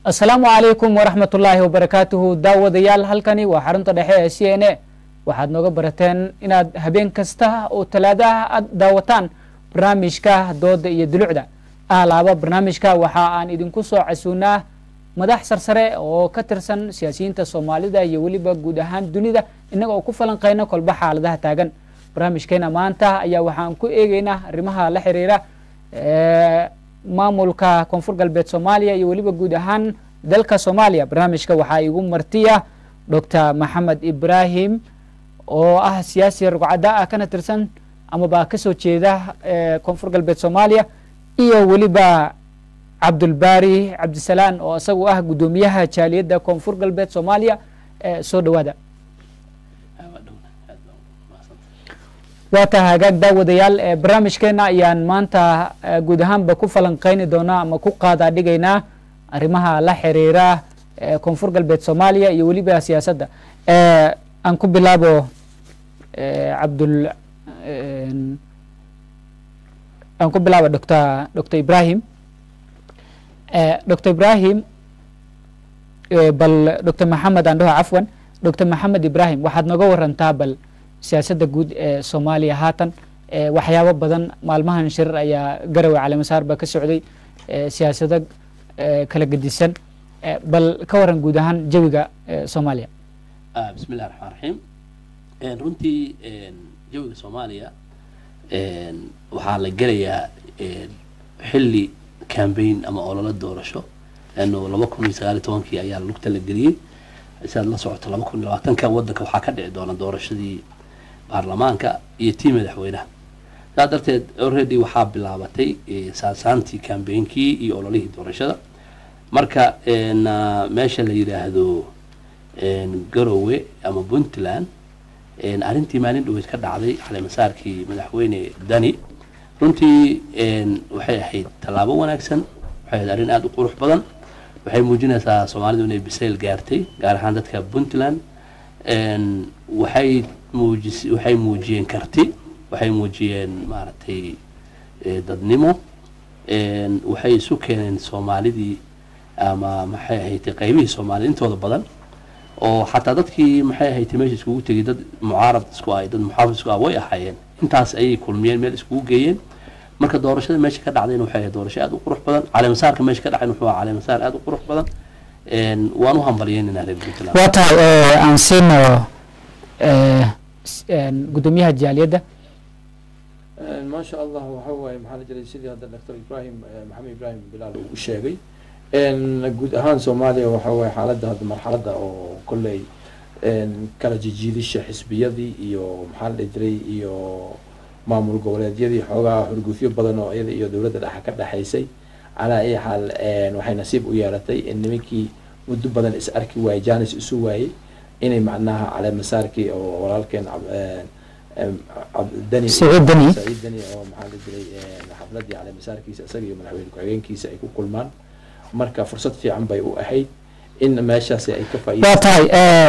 asalaamu calaykum waraxmat ullaahi wabarakaatuhu daawadayaal halkani waa xarunta dhexe ee c n a waxaad nooga barateen inaad habeen kasta oo talaadaha aad daawataan barnaamijka dooda iyo dulucda ahlaaba barnaamijka waxa aan idinku soo casuunaa madax sarsare oo ka tirsan siyaasiyiinta soomaalida iyo weliba guud ahaan dunida innaga oo ku falanqeyna kolba xaaladaha taagan barnaamijkeena maanta ayaa waxaan ku eegeynaa arrimaha la xiriira maamulka koonfur galbeed soomaaliya iyo weliba guud ahaan dalka soomaaliya barnaamijka waxaa igu martiya doctor maxamed ibrahim oo ah siyaasi rugcada ah kana tirsan amaba kasoo jeeda koonfur galbeed soomaaliya iyo weliba cabdulbari cabdisalaan oo isagu ah guddoomiyaha jaaliyadda koonfur galbeed soomaaliya soo dhawaada waa taha hagaag daawadayaal barnaamijkeena ayaan maanta guud ahaanba ku falanqeyni doonaa ama ku qaadaa dhigaynaa arrimaha la xiriira koonfur galbeed soomaaliya iyo weliba siyaasadda aan ku bilaabo cabdul aan ku bilaabo doctor doctor ibrahim doctor ibrahim bal doctor maxamed aan dhaho cafwan doctor maxamed ibrahim waxaad nooga warantaa bal siyaasadda guud ee soomaaliya haatan waxyaabo badan maalmahan shirar ayaa garowe caleemasaar ba ka socday siyaasado kala gedisan bal ka waran guud ahaan jawiga soomaaliya bismi illahi raxmaan raxiim runtii jawiga soomaaliya waxaa la gelayaa xilli cambaign ama ololo doorasho leanno laba kun iyo sagaal iyo tobankii ayaa lugta la geliyey siaad la socoto laba kun iyo labaatanka waddanka waxaa ka dhici doona doorashadii baarlamaanka iyo tii madaxweynaha saas darteed already waxaa bilaabatay saasaantii cambainkii iyo ololihii doorashada marka meesha la yidhaahdo garowe ama puntland arrintii maalin dhaweyd ka dhacday caleemasaarkii madaxweyne dani runtii waxay ahayd tallaabo wanaagsan waxay ahayd arrin aada u qurux badan waxay muujinaysaa soomaalidu inay bisayl gaartay gaar ahaan dadka puntland waxay muujis waxay muujiyeen karti waxay muujiyeen maaragtay dadnimo waxay isu keeneen soomaalidii ama maxay ahayd qaybihii soomaalida intooda badan oo xataa dadkii maxay ahayd meesha iskugu tegay dad mucaarad isku ah dad muxaafid isku ah way ahaayeen intaas ayay kulmiyeen meel iskugu geeyeen marka doorashada meesha ka dhacdayna waxay ahayd doorasho aada u qurux badan caleemasaarka meesha ka dhacayna wuxuu ahaa caleemasaar aada u qurux badan waan u hambalyeynayna reer puntland waa tahay aan siino guddoomiyaha jaaliyadda maasha allah waxa waaye maxaa la jiray sidii hadda doctor ibrahim maxamed ibrahim bilaal uu u sheegay guud ahaan soomaaliya waxa waaye xaaladda hadda marxaladda oo kolley kala jijiidisha xisbiyadii iyo maxaa la dhihi jiray iyo maamul goboleedyadii xoogaa xurgufyo badan oo iyada iyo dowladda dhexa ka dhexaysay calaa ay xaal waxay nasiib u yeelatay in nimankii muddo badan is arki waayey janis isu waayey inay macnaha caleemasaarkii oo walaalkeen dani saciid dani saciid dani oo maxaa la jiray xafladii caleemasaarkiisa isaga iyo madaxweyne ku-xigeenkiisa ay ku kulmaan marka fursad fiican bay u ahayd in meeshaasi ay ka waa tahay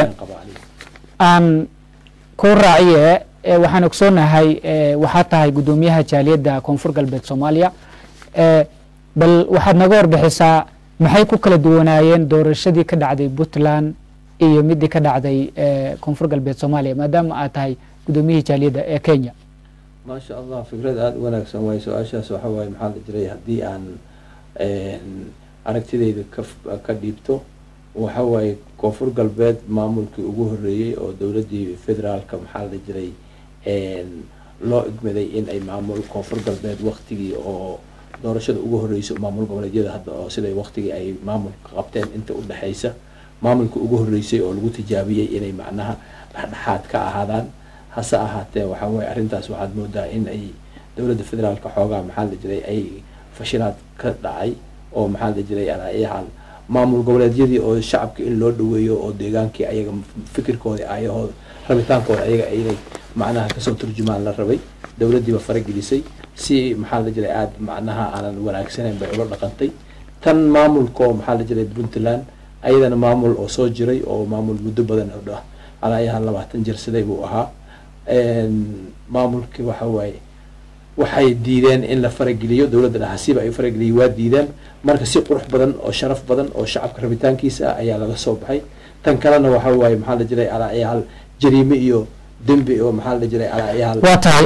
aan ku raaciye waxaan ogsoonahay waxaa tahay guddoomiyaha jaaliyadda koonfur galbeed soomaaliya bal waxaad naga warbixisaa maxay ku kala duwanaayeen doorashadii ka dhacday puntland iyo midii ka dhacday koonfur galbeed soomaaliya maadaama aad tahay guddoomiyihii jaaliyadda ee kenya maasha allah fikrad aada u wanaagsan waaye su-aashaas waxa waaye maxaa la jiray haddii aan aragtidayda ka ka dhiibto waxa waaye koonfur galbeed maamulkii ugu horreeyey oo dowladdii federaalka maxaa la jiray loo igmaday in ay maamul koonfur galbeed waktigii oo doorashada ugu horreysay maamul goboleedyada hadda oo siday waktigii ay maamulka qabteen inta u dhexaysa maamulka ugu horreysay oo lagu tijaabiyey inay macnaha dhexdhexaad ka ahaadaan hase ahaatee waxa waaye arrintaas waxaad moodaa in ay dowladda federaalka xoogaa maxaa la jiray ay fashilaad ka dhacay oo maxaa la jiray alaayahaal maamul goboleedyadii oo shacabka in loo dhaweeyo oo deegaankii ayaga fikirkoodii ayahooda rabitaankooda ayaga inay macnaha kasoo turjumaan la rabay dowladdiiba faragelisay si maxaa la jiray aada macnaha aanan wanaagsanayn bay ula dhaqantay tan maamulko maxaa la jiray puntland ayadana maamul oo soo jiray oo maamul muddo badan oo dhah alaayahan labaatan jir siday buu ahaa maamulkii waxa waaye waxay diideen in la farageliyo dowladda dhaxasiiba ay farageliyo waa diideen marka si qurux badan oo sharaf badan oo shacabka rabitaankiisa ah ayaa laga soo baxay tan kalena waxa waaye maxaa la jiray alaayaal jariime iyo dembi oo maxaa la jiray alaayaal waa tahay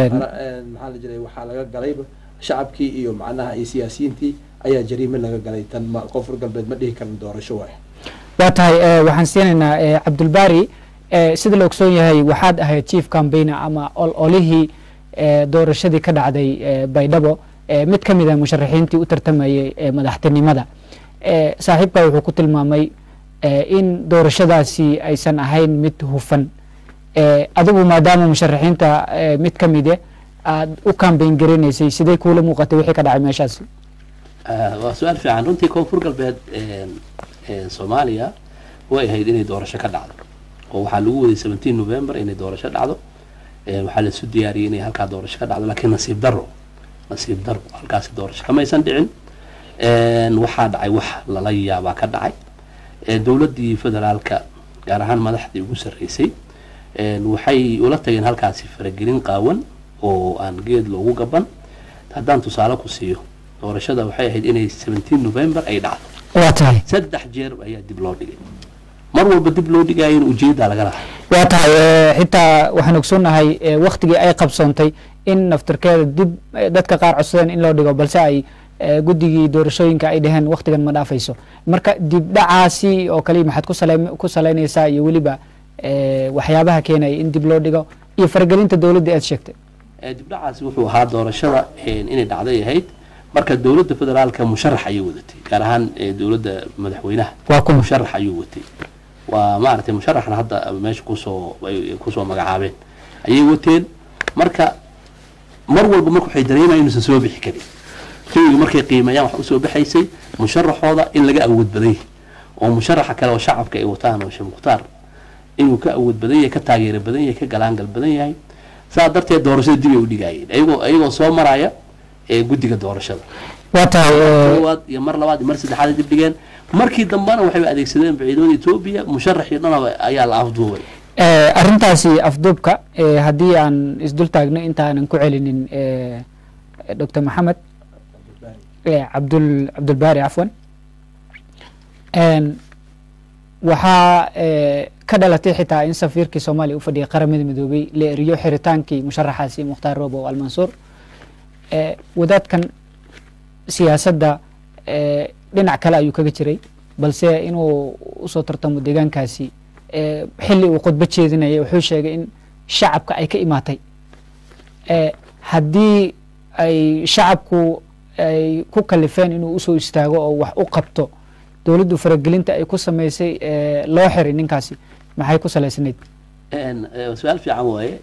maxaa la jiray waxaa laga galayba shacabkii iyo macnaha iyo siyaasiyiintii ayaa jariime laga galay tan ma koonfur galbeed ma dhihi karin doorasho waaye waa tahay waxaan siinaynaa cabdulbari sida la ogsoon yahay waxaad ahayd chief campaigner ama ololihii doorashadii ka dhacday baydhabo mid ka mid a musharaxiintii u tartamayay madaxtinimada saaxiibka wuxuu ku tilmaamay in doorashadaasi aysan ahayn mid hufan adigu maadaama musharaxiinta mid ka mide aad u cambayn garanaysay sidee kuula muuqatay wixii ka dhacay meeshaasi waa su-aal fiican runtii koonfur galbeed soomaaliya way ahayd inay doorasho ka dhacdo oo waxaa lagu waday seventeen november inay doorasho dhacdo waxaa laisu diyaariyey inay halkaa doorasho ka dhacdo laakiin nasiib daro nasiib daro halkaasi doorasho kamaysan dhicin waxaa dhacay wax lala yaabaa ka dhacay dowladdii federaalka gaar ahaan madaxdii ugu sarreysay waxay ula tageen halkaasi faragelin qaawan oo aan geed loogu gaban haddaan tusaale ku siiyo doorashada waxay ahayd inay seventeen november ay dhacdo waa tahay saddex jeer ayaa dib loo dhigay mar walba dib loo dhigaayo in ujeeddaa laga lahaa waa tahay xitaa waxaan ogsoonnahay waktigii ay qabsoontay in naftirkeeda dib dadka qaar codsadeen in loo dhigo balse ay guddigii doorashooyinka ay dhaheen waktigan ma dhaafayso marka dib dhacaasi oo kaliya maxaad kusale ku salaynaysaa iyo weliba waxyaabaha keenaya in dib loo dhigo iyo faragelinta dowladda aad sheegtay dibdhacaasi wuxuu ahaa doorashada inay dhacday ahayd marka dowladda federaalka musharax ayay wadatay gaar ahaan dowladda madaxweynaha waa kuma musharax ayuu watay waa maaragtay musharaxna hadda meesha kusoo ay kusoo magacaabeen ayay wateen marka mar walba marka waxay dareemayaan inuusan soo bixi karin jawiga markay qiimeeyaan waxa usoo baxaysay musharaxooda in laga awood badan yahay oo musharaxa kale oo shacabka ay wataan oo sheekh mukhtaar inuu ka awood badan yahay ka taageero badan yahay ka galaangal badan yahay saa darteed doorashada dib ay u dhigaayeen ayagoo ayagoo soo maraya ee guddiga doorashada waa tahay koowaad iyo mar labaad iyo mar saddexaad ay dib dhigeen markii dambena waxay adeegsadeen ciidamada etoobiya musharaxii dhanaba ayaa la afduubay arrintaasi afduubka haddii aan isdul taagno intaanan ku celinin doctor maxamed cabdul cabdulbaari cafwan waxaa ka dhalatay xitaa in safiirkii soomaaliya u fadhiyay qaramada midoobay la eriyo xiritaankii musharaxaasi mukhtaar robo almansuur wadaadkan siyaasadda dhinac kale ayuu kaga jiray balse inuu usoo tartamo deegaankaasi xilli uu khudbo jeedinaya wuxuu sheegay in shacabka ay ka imaatay haddii ay shacabku ay ku kalifeen inuu usoo istaago oo wax u qabto dowladdu faragelinta ay ku samaysay loo xiray ninkaasi maxay ku salaysnayd su-aal fiican waaye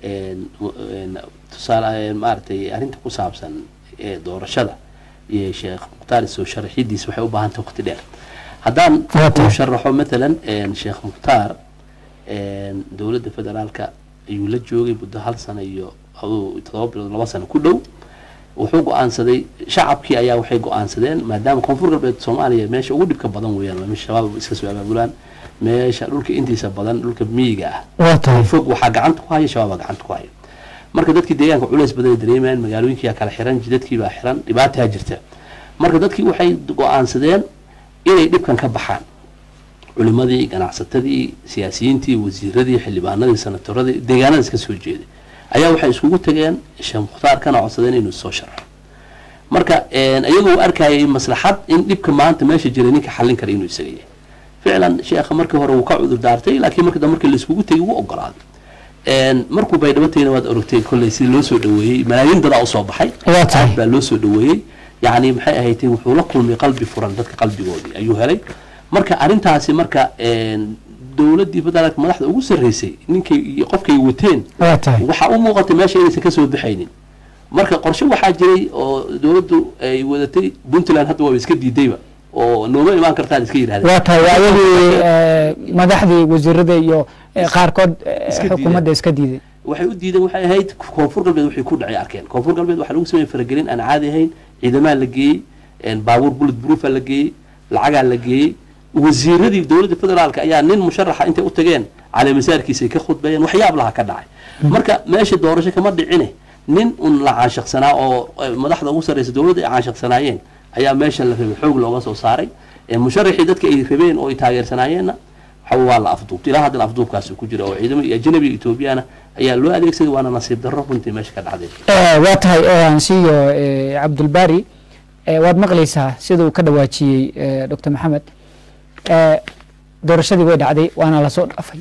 tusaale maaragtay arrinta ku saabsan doorashada iyo sheekh mukhtaar soo sharaxidiis waxay u baahantay waqti dheer haddaan uu sharaxo matalan sheekh mukhtaar dowladda federaalka ayuu la joogay muddo hal sano iyo todoba bilood laba sano ku dhow wuxuu go-aansaday shacabkii ayaa waxay go-aansadeen maadaama koonfur galbeed soomaaliya meesha ugu dhibka badan weeyaan waa meesha shabaab iska soo abaabulaan meesha dhulka intiisa badan dhulka miyiga ah fog waxaa gacanta ku haya shabaabaa gacanta ku haya marka dadkii deegaanka culays badan ay dareemayaan magaalooyinkiyaa kala xiran jidadkii baa xiran dhibaataa jirta marka dadkii waxay go-aansadeen inay dhibkan ka baxaan culimadii ganacsatadii siyaasiyiintii wasiiradii xildhibaanadii sanatoradii deegaanadaas ka soo jeeday ayaa waxay iskugu tageen sheekh mukhtaar kana codsadeen inuu soo sharxo marka iyagoo arkayay maslaxad in dhibka maanta meesha jiray ninka xallin kara inuu isaga yahay ficlan sheekha markii hore wuu ka cudur daartay laakiin markii dambe markii laiskugu tegay wuu ogolaaday markuu baydhabatayna waad orogtay kolley sidii loo soo dhaweeyey malaayiin dadaa usoo baxay aad baa loo soo dhaweeyey yacni maxay ahayd wuxuu la kulmay qalbi furan dadka qalbigoodii ayuu helay marka arrintaasi marka dowladdii federaalka madaxda ugu sarreysay ninkay iyo qofkay wateen waxaa u muuqatay meesha inaysan kasoo baxaynin marka qorshe waxaa jiray oo dowladdu ay wadatay puntland hadda waaba iska diidayba oo nooma imaan kartaan iska yidhahdeen waa tahay waa iyadii madaxdii wasiirada iyo qaarkood xukuumadda iska diiday waxay u diideen waxay ahayd koonfur galbeed waxay ku dhacay arkeen koonfur galbeed waxaa lagu sameeyey faragelin aan caadi ahayn ciidamaa la geeyey baabuur bullet proofa la geeyey lacagaa la geeyey wasiiradii dowladda federaalka ayaa nin musharaxa intay u tageen caleemasaarkiisay ka khudbeeyeen waxyaab laha ka dhacay marka meesha doorasho kama dhicine nin un la caanshaqsanaa oo eh, madaxda ugu sarreysa dowladda ay caanshaqsanaayeen ayaa meesha la rabay xoog looga soo saaray Eh, musharaxii dadka ay rabeen oo ay taageersanaayeenna waxa waa la afduubtay ilaa haddana afduubkaasi ku jira oo ciidamo iyo ajnabi iyo etoobiyana ayaa loo adeegsaday waana nasiib darro runtii meesha ka dhacday Eh, waa tahay oo aan siiyo eh, cabdulbari eh, waad maqlaysaa sida uu ka dhawaajiyey eh, dr maxamed eh, doorashadii way dhacday waana lasoo dhaafay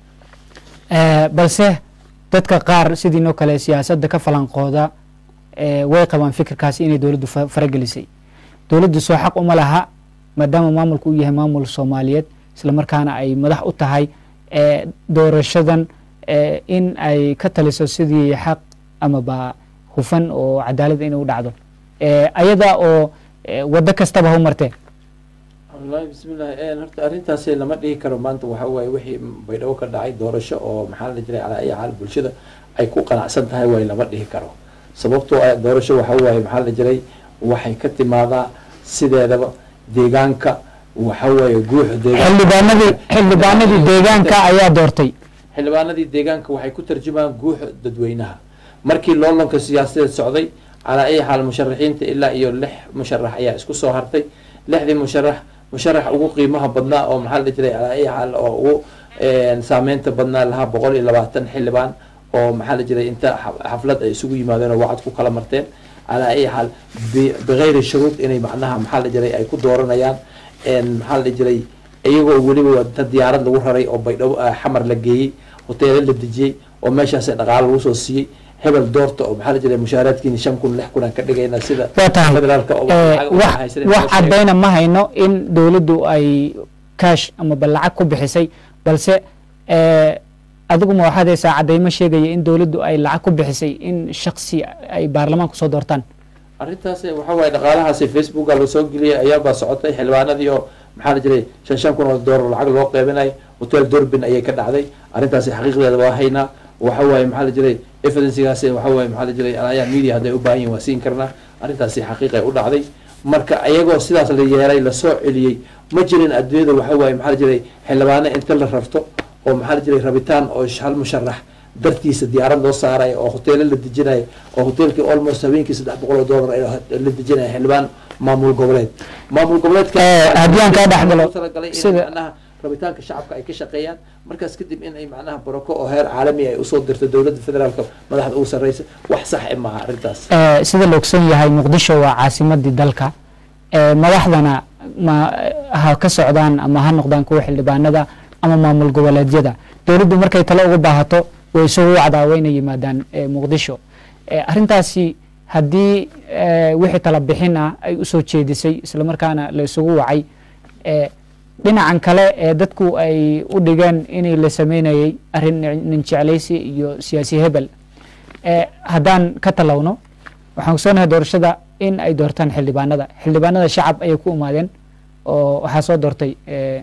Eh, balse dadka qaar sidiinoo kale siyaasadda ka falanqooda eh, way qabaan fikirkaasi inay dowladdu fa- faragelisay dowladdu soo xaq uma laha maadaama maamulku uu yahay maamul soomaaliyeed islamarkaana ay madax u tahay eh, doorashadan eh, in ay ka taliso sidii xaq amaba hufan oo cadaalada inay u dhacdo Eh, ayada oo eh, waddo kastaba ha u martee wallaahi bismillahi een horta arrintaasi lama dhihi karo maanta waxa waaye wixii baydhabo ka dhacay doorasho oo maxaa la jiray calaa ay xaal bulshada ay ku qanacsan tahay waaye lama dhihi karo sababtoo ah doorasho waxa waaye maxaa la jiray waxay ka timaadaa sideedaba deegaanka waxa waaye guuxa deegaanka xildhibaanadii xildhibaanadii deegaanka ayaa doortay xildhibaanadii deegaanka waxay ku tarjumaan guuxa dadweynaha markii loolanka siyaasadeed socday calaa ay xaal musharaxiinta ilaa iyo lix musharax ayaa isku soo hartay lixdii musharax musharax ugu qiimaha badnaa oo maxaa la jiray calaa ay xaal oo ugu een, saameynta badnaa lahaa boqol iyo labaatan xildhibaan oo maxaa la jiray inta xa- xaflad ay isugu yimaadeen oo wacad ku kala marteen calaa ay xaal bi- bigayri shuruud inay macnaha maxaa la jiray ay ku dooranayaan een, maxaa la jiray iyagoo weliba wada diyaarad lagu raray oo baydhabo ah, xamar la geeyey hoteelo la dejiyey oo meeshaas dhaqaalo lagu soo siiyey hebel doorta oo maxaa la jiray mushaaraadkiina shan kun lix kun aan ka dhigayna sida waa tahay federaalka oo Eh, lacag u wax haysanin wax loo sheegay. caddayna ma hayno in dowladdu ay kaash amaba lacag ku bixisay balse eh, adigu ma waxaad haysaa caddaymo sheegaya in dowladdu ay lacag ku bixisay in shaksi ay baarlamaanku soo doortaan arrintaas waxa waaye dhaqaalahaasi facebooka la soo geliyay ayaabaa socotay xildhibaanadii oo maxaa la jiray shan shan kun oo doolar lacag loo qeybinayo hotel dorbin ayay ka dhacday arrintaasi xaqiiqdeeda waa haynaa waxa waaye maxaa la jiray evidencegaasi waxa waaye maxaa la jiray ayaa media hadday u baahan yihin waa siin karnaa arrintaasi xaqiiqay u dhacday marka ayagoo sidaas la yeelay lasoo celiyey ma jirin adduunyada waxa waaye maxaa la jiray xildhibaano inta la rarto oo maxaa la jiray rabitaan oo hal musharax dartiisa diyaarad loo saarayo oo hoteelo la dejinayo oo hoteelkii almost habeenkii saddex boqol oo dollar ay la dejinayo xildhibaan maamul goboleed maamul goboleedka Eh, haddii aan kaa dhex galo, loogu talagalay in sida- macnaha rabitaanka shacabka ay ka shaqeeyaan markaas kadib in ay macnaha barako oo heer caalami ay usoo dirto dowladda federaalka madaxda ugu sarreysa wax sax e maaha arrintaas Eh, sida la ogson yahay muqdisho waa caasimadii dalka Eh, madaxdana ma ha ka socdaan ama ha noqdaan kuwa xildhibaanada ama maamul goboleedyada dowladdu markay talo uga baahato way isugu wacdaa wayna yimaadaan eh, muqdisho Eh, arrintaasi haddii eh, wixii tala bixin ah ay usoo jeedisay islamarkaana la isugu wacay eh, dhinacan kale ee dadku ay u dhigeen inay la sameynayay arrin nin jeclaysi iyo siyaasi hebel Eh, haddaan ka talowno waxaan kusoonahay doorashada in ay doortaan xildhibaanada xildhibaanada shacab ayay ku imaadeen oo waxaa soo doortay eh,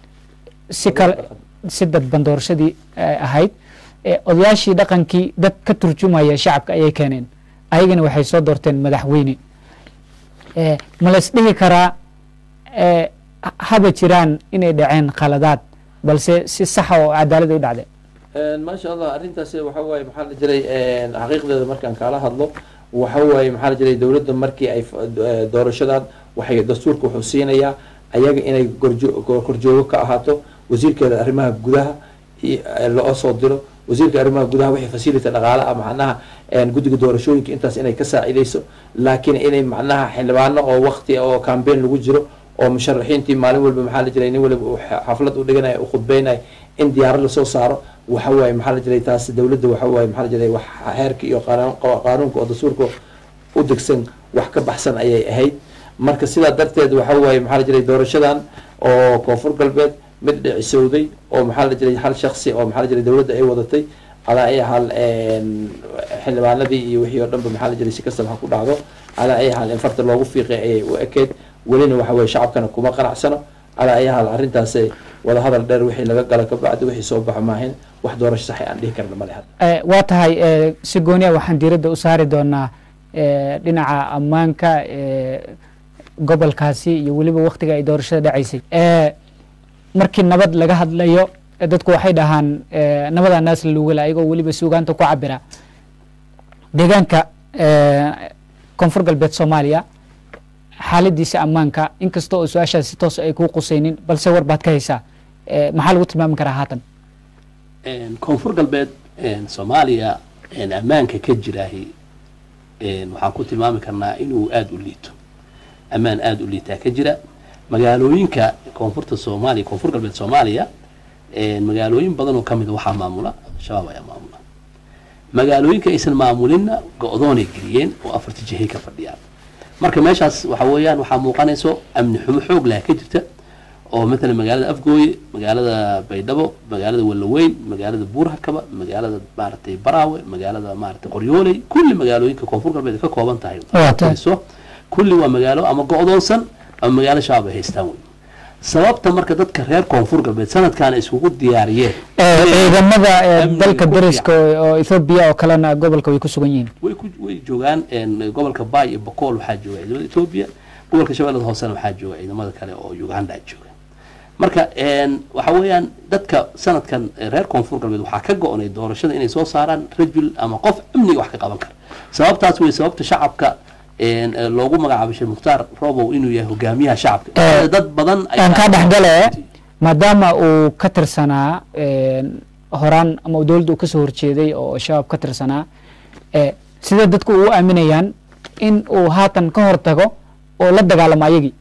si kale si dadban doorashadii eh, ahayd Eh, odayaashii dhaqankii dad ka turjumaya shacabka ayay keeneen ayagana waxay soo doorteen madaxweyne Eh, ma la isdhihi karaa eh, ha- haba jiraan inay dhaceen khaladaad balse si saxa oo cadaalad u dhacde maasha allah arrintaasi waxa waaye maxaa la jiray xaqiiqdeeda markaan kaala hadlo waxa waaye maxaa la jiray dowladda markii ay f- eh, doorashadan waxay dastuurka wuxuu siinayaa ayaga inay gorjo- go- korjoogo ka ahaato wasiirkeeda arrimaha gudaha i- eh, loo soo diro wasiirka arrimaha gudaha wixii facility dhaqaale ah macnaha een, guddiga doorashooyinka intaas inay ka saacidayso laakiin inay macnaha xildhibaano oo waqti oo campaign lagu jiro oo musharaxiintii maalin walba maxaa la jiray nin waliba uu xa- xaflad u dhiganayo u khudbeynayo in diyaarad lasoo saaro waxa waaye maxaa la jiray taas dowladda waxa waaye maxaa la jiray wax heerka iyo qaanuun- qaanuunka oo dastuurka u degsan wax ka baxsan ayay ahayd marka sidaa darteed waxa waaye maxaa la jiray doorashadan oo koonfur galbeed mid dhicisowday oo maxaa la jiray hal shaksi oo maxaa la jiray dowladda ay wadatay calaa ay hal xildhibaanadii iyo wixii oo dhanba maxaa la jiray si kastaba ha ku dhacdo calaa ay hal in farta loogu fiiqay ayay u ekeyd welina waxa weye shacabkana kuma qanacsano calaa ay hal arrintaasi wada hadal dheer wixii laga gala kabacdi wixii soo baxa maahin wax doorasho sax aan dhihi karna male hadda Eh, waa tahay eh, si gooniya waxaan diiradda u saari doonaa eh, dhinaca ammaanka eh, gobolkaasi iyo weliba waktiga ay doorashada dhacaysay Eh, markii nabad laga hadlayo eh, dadku waxay dhahaan eh, nabadaa naas la lugala ayagoo weliba suugaanta ku cabira deegaanka eh, koonfur galbeed soomaaliya xaaladiisa ammaanka inkasta oo su-aashaas si toos ay kuu qusaynin balse war baad ka haysaa Eh, maxaa lagu tilmaami karaa haatan Een, koonfur galbeed een, soomaaliya een, ammaanka ka jiraahi een, waxaan ku tilmaami karnaa inuu aada u liito ammaan aada u liitaa ka jira magaalooyinka koonfurta soomaaliya koonfur galbeed soomaaliya een, magaalooyin badan oo ka mid a waxaa maamula shabaab ayaa maamula magaalooyinka aysan maamulinna go-doonay geliyeen oo afarta jihay ka fadhiyaan marka meeshaas waxa weeyaan waxaa muuqanayso amni xumo xoog leh ka jirta oo matala magaalada afgooye magaalada baydhabo magaalada wallaweyn magaalada buurhakaba magaalada maaragtay baraawe magaalada maaragtay qoryooley kulli magaalooyinka koonfur galbeed ay ka kooban tahay Waa tahay. so kulli waa magaalo ama go-doonsan ama magaalo shabaab ay haystaan wey sababta marka dadka reer koonfur galbeed sanadkan ay iskugu diyaariyeen Eh, ciidamada eh, Amniga dalka ku dariska oo oo ethoobiya oo kalena gobolka way ku sugan yihiin way ku way joogaan een, gobolka bay iyo bokool waxaa jooga ciidamada etoobiya gobolka shabeellada hoosena waxaa jooga ciidamada kale oo uganda jooga marka een, waxa weeyaan dadka sanadkan eh, reer koonfur galbeed waxaa ka go-nay doorashada inay soo saaraan rajul ama qof amniga wax ka qaban kara sababtaas wey sababta shacabka een, eh, loogu magacaabay sheekh mukhtaar robow inuu yahay hogaamiyaha shacabka Eh, dad badan ay- aan kaa dhexgale maadaama uu ka tirsanaa een, horaan ama dowladda uu kasoo horjeeday oo shabaab ka tirsanaa eh, sidee dadku u aaminayaan in uu haatan ka hortago oo la dagaalamo ayagii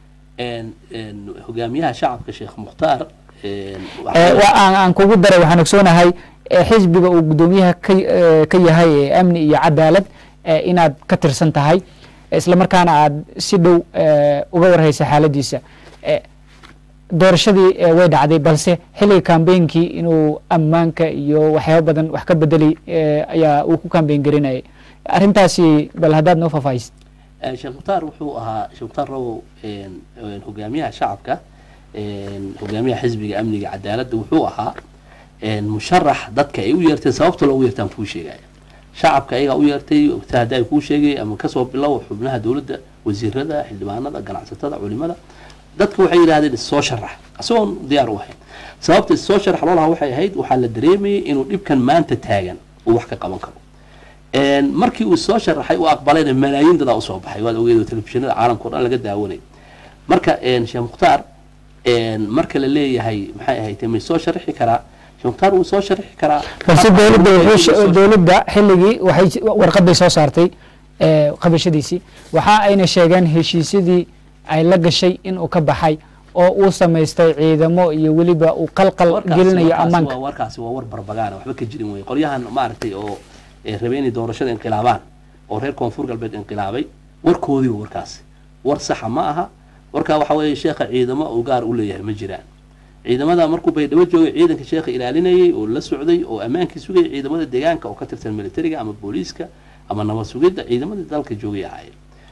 een, een, hogaamiyaha shacabka sheekh mukhtaar een, waxa Eh, weeye- wa- aan aan kugu daray waxaan ogsoonahay eh, xisbiga uu guddoomiyaha ka eh, ka yahay ee amni iyo cadaalad eh, inaad ka tirsan tahay isla markaana aad si dhow eh, uga warhaysa xaaladiisa Eh, doorashadii eh, way dhacday balse xilliga kambeynkii inuu ammaanka iyo waxyaabo badan wax ka bedeli eh, ayaa uu ku kambeyn garinayay arrintaasi bal haddaad noo faahfaahisid Eh, sheekh mukhtaar wuxuu ahaa sheekh mukhtaar robow een, een, hogaamiyaha shacabka een, hogaamiyaha xisbiga amniga cadaaladda wuxuu ahaa een, musharax dadka ay u yeerteen sababta loogu yeertaan kuu sheegaya shacabka ayagaa u yeertay ta hadda ay kuu sheegay ama kasoo bilow xubnaha dowladda wasiirada xildhibaanada ganacsatada culimada dadka waxay yidhahdeen soo sharax isagoon diyaar u ahayn sababta soo sharax loo lahaa waxay ahayd waxaa la dareemayay inuu dhibkan maanta taagan uu wax ka qaban karo Een, markii uu soo sharaxay uu aqbalayna malaayiin dadaa usoo baxay waad ogeed oo telefishinada caalamka o dhan laga daawanay marka een, sheekh mukhtaar een, marka la leeyahay maxay ahayd may soo sharaxi karaa sheekh mukhtaar wuu soo sharaxi karaa balse Habka dowladda uu wuxuu soo- she- dowladda xilligii waxay warqad bay soo saartay eh, qabashadiisii waxa ayna sheegeen heshiisyadii ay la gashay inuu ka baxay oo uu samaystay ciidamo iyo weliba uu qalqal warkaasi- gelinayo warkaasi ammaanka waa- warkaasi waa war barbagaana waxba ka jirin wey qolyahan maaragtay oo eh, rabay inay doorashada inqilaabaan oo reer koonfur galbeed inqilaabay warkoodii wa warkaasi war saxa ma aha warkaa waxa weeye sheekha ciidamo uu gaar u leeyahay ma jiraan ciidamada markuu baydhabo joogay ciidanka sheekha ilaalinayay oo la socday oo ammaankii sugayay ciidamada deegaanka oo ka tirsan militariga ama booliiska ama nabad sugidda ciidamadii dalka joogay ahaayeen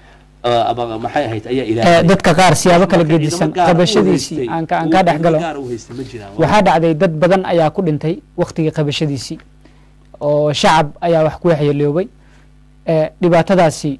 Eh, ama maxay ahayd ayaa Eh, ilaalinaya dadka qaar siyaabo kala Marka gedisan ciidamo gaar u qabashadiisii haystay, aan ka aan uu kaa ciidamo dhex galo gaar u haystay ma jiraan waxaa dhacday dad badan ayaa ku dhintay waktigii qabashadiisii oo shacab ayaa wax ku waxyeeloobay Eh, dhibaatadaasi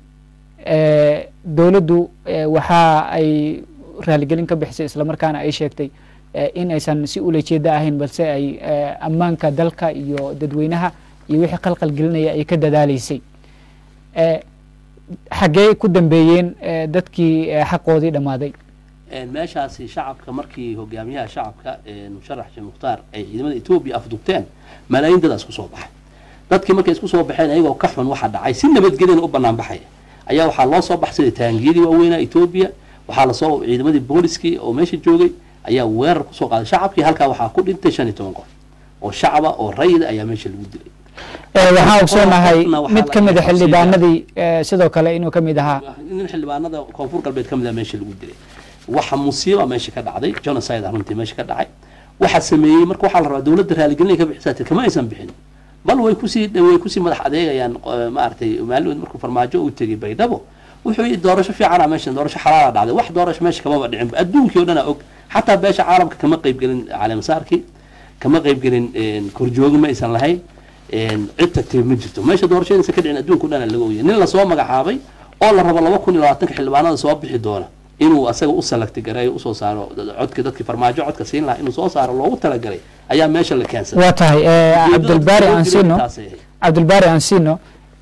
eh, dowladdu eh, waxa ay raaligelin ka bixisay islamarkaana ay sheegtay eh, in aysan si ula jeeda ahayn balse ay eh, ammaanka dalka iyo dadweynaha iyo wixii qalqal gelinaya ay ka dadaaleysay Eh, xaggee ku dambeeyeen eh, dadkii eh, xaqoodii dhammaaday Een, meeshaasi shacabka markii hogaamiyaha shacabka een, musharax sheekh mukhtaar ay ciidamada etoobiya afdugteen malaayiin dadaas kusoo baxay dadkii markay isku soo baxeen ayagoo ka xun waxa dhacay si nabadgelyana u banaan baxaya ayaa waxaa loo soo baxsaday taangiyadii waaweynaa etoobiya waxaa lasoo ciidamadii booliskii oo meesha joogay ayaa weerar kusoo qaaday shacabkii halkaa waxaa ku dhintay shan iyo toban qof oo shacaba oo rayida ayaa meesha lagu dilay Eh, waxaan ogsoonahay qofna waxaa mid la ka mid a qabsiiyaa. xildhibaanadii eh, sidoo kale inuu ka mid ahaa nin xildhibaanada koonfur galbeed ka mid ah meesha lagu dilay waxa musiiba meesha ka dhacday genocide runtii meesha ka dhacay waxa sameeyey marka waxaa la rabaa dowladda raaligelin ka bixisaa tir kama aysan bixin bal way kusii way kusii madax adeegayaan eh, maaragtay maalin markuu farmaajo u tegay baydhabo wuxuu yidhi doorasho fiicana meeshan doorasho xalaala dhacday wax doorasho meesha kamaba dhicin adduunkii oo dhan aa og xataa beesha caalamka kama qaybgelin caleemasaarkii kama qaybgelin een, korjoogi ma aysan lahayn een, cid tagtay ma jirto meesha doorashadiisa ka dhicin adduunka o dhan aa laga ogyahay nin lasoo magacaabay oo la rabo laba kun iyo labaatanka xildhibaanada soo bixi doona inuu asaga u salagti gareeyo usoo saaro codka dadkii farmaajo codka siin lahaa inuu soo saaro loogu talagalay ayaa meesha la keensaday waa tahay eh, Ujeedada cabdulbaari loo dilay ansino intaasay ahayd. cabdulbaari ansino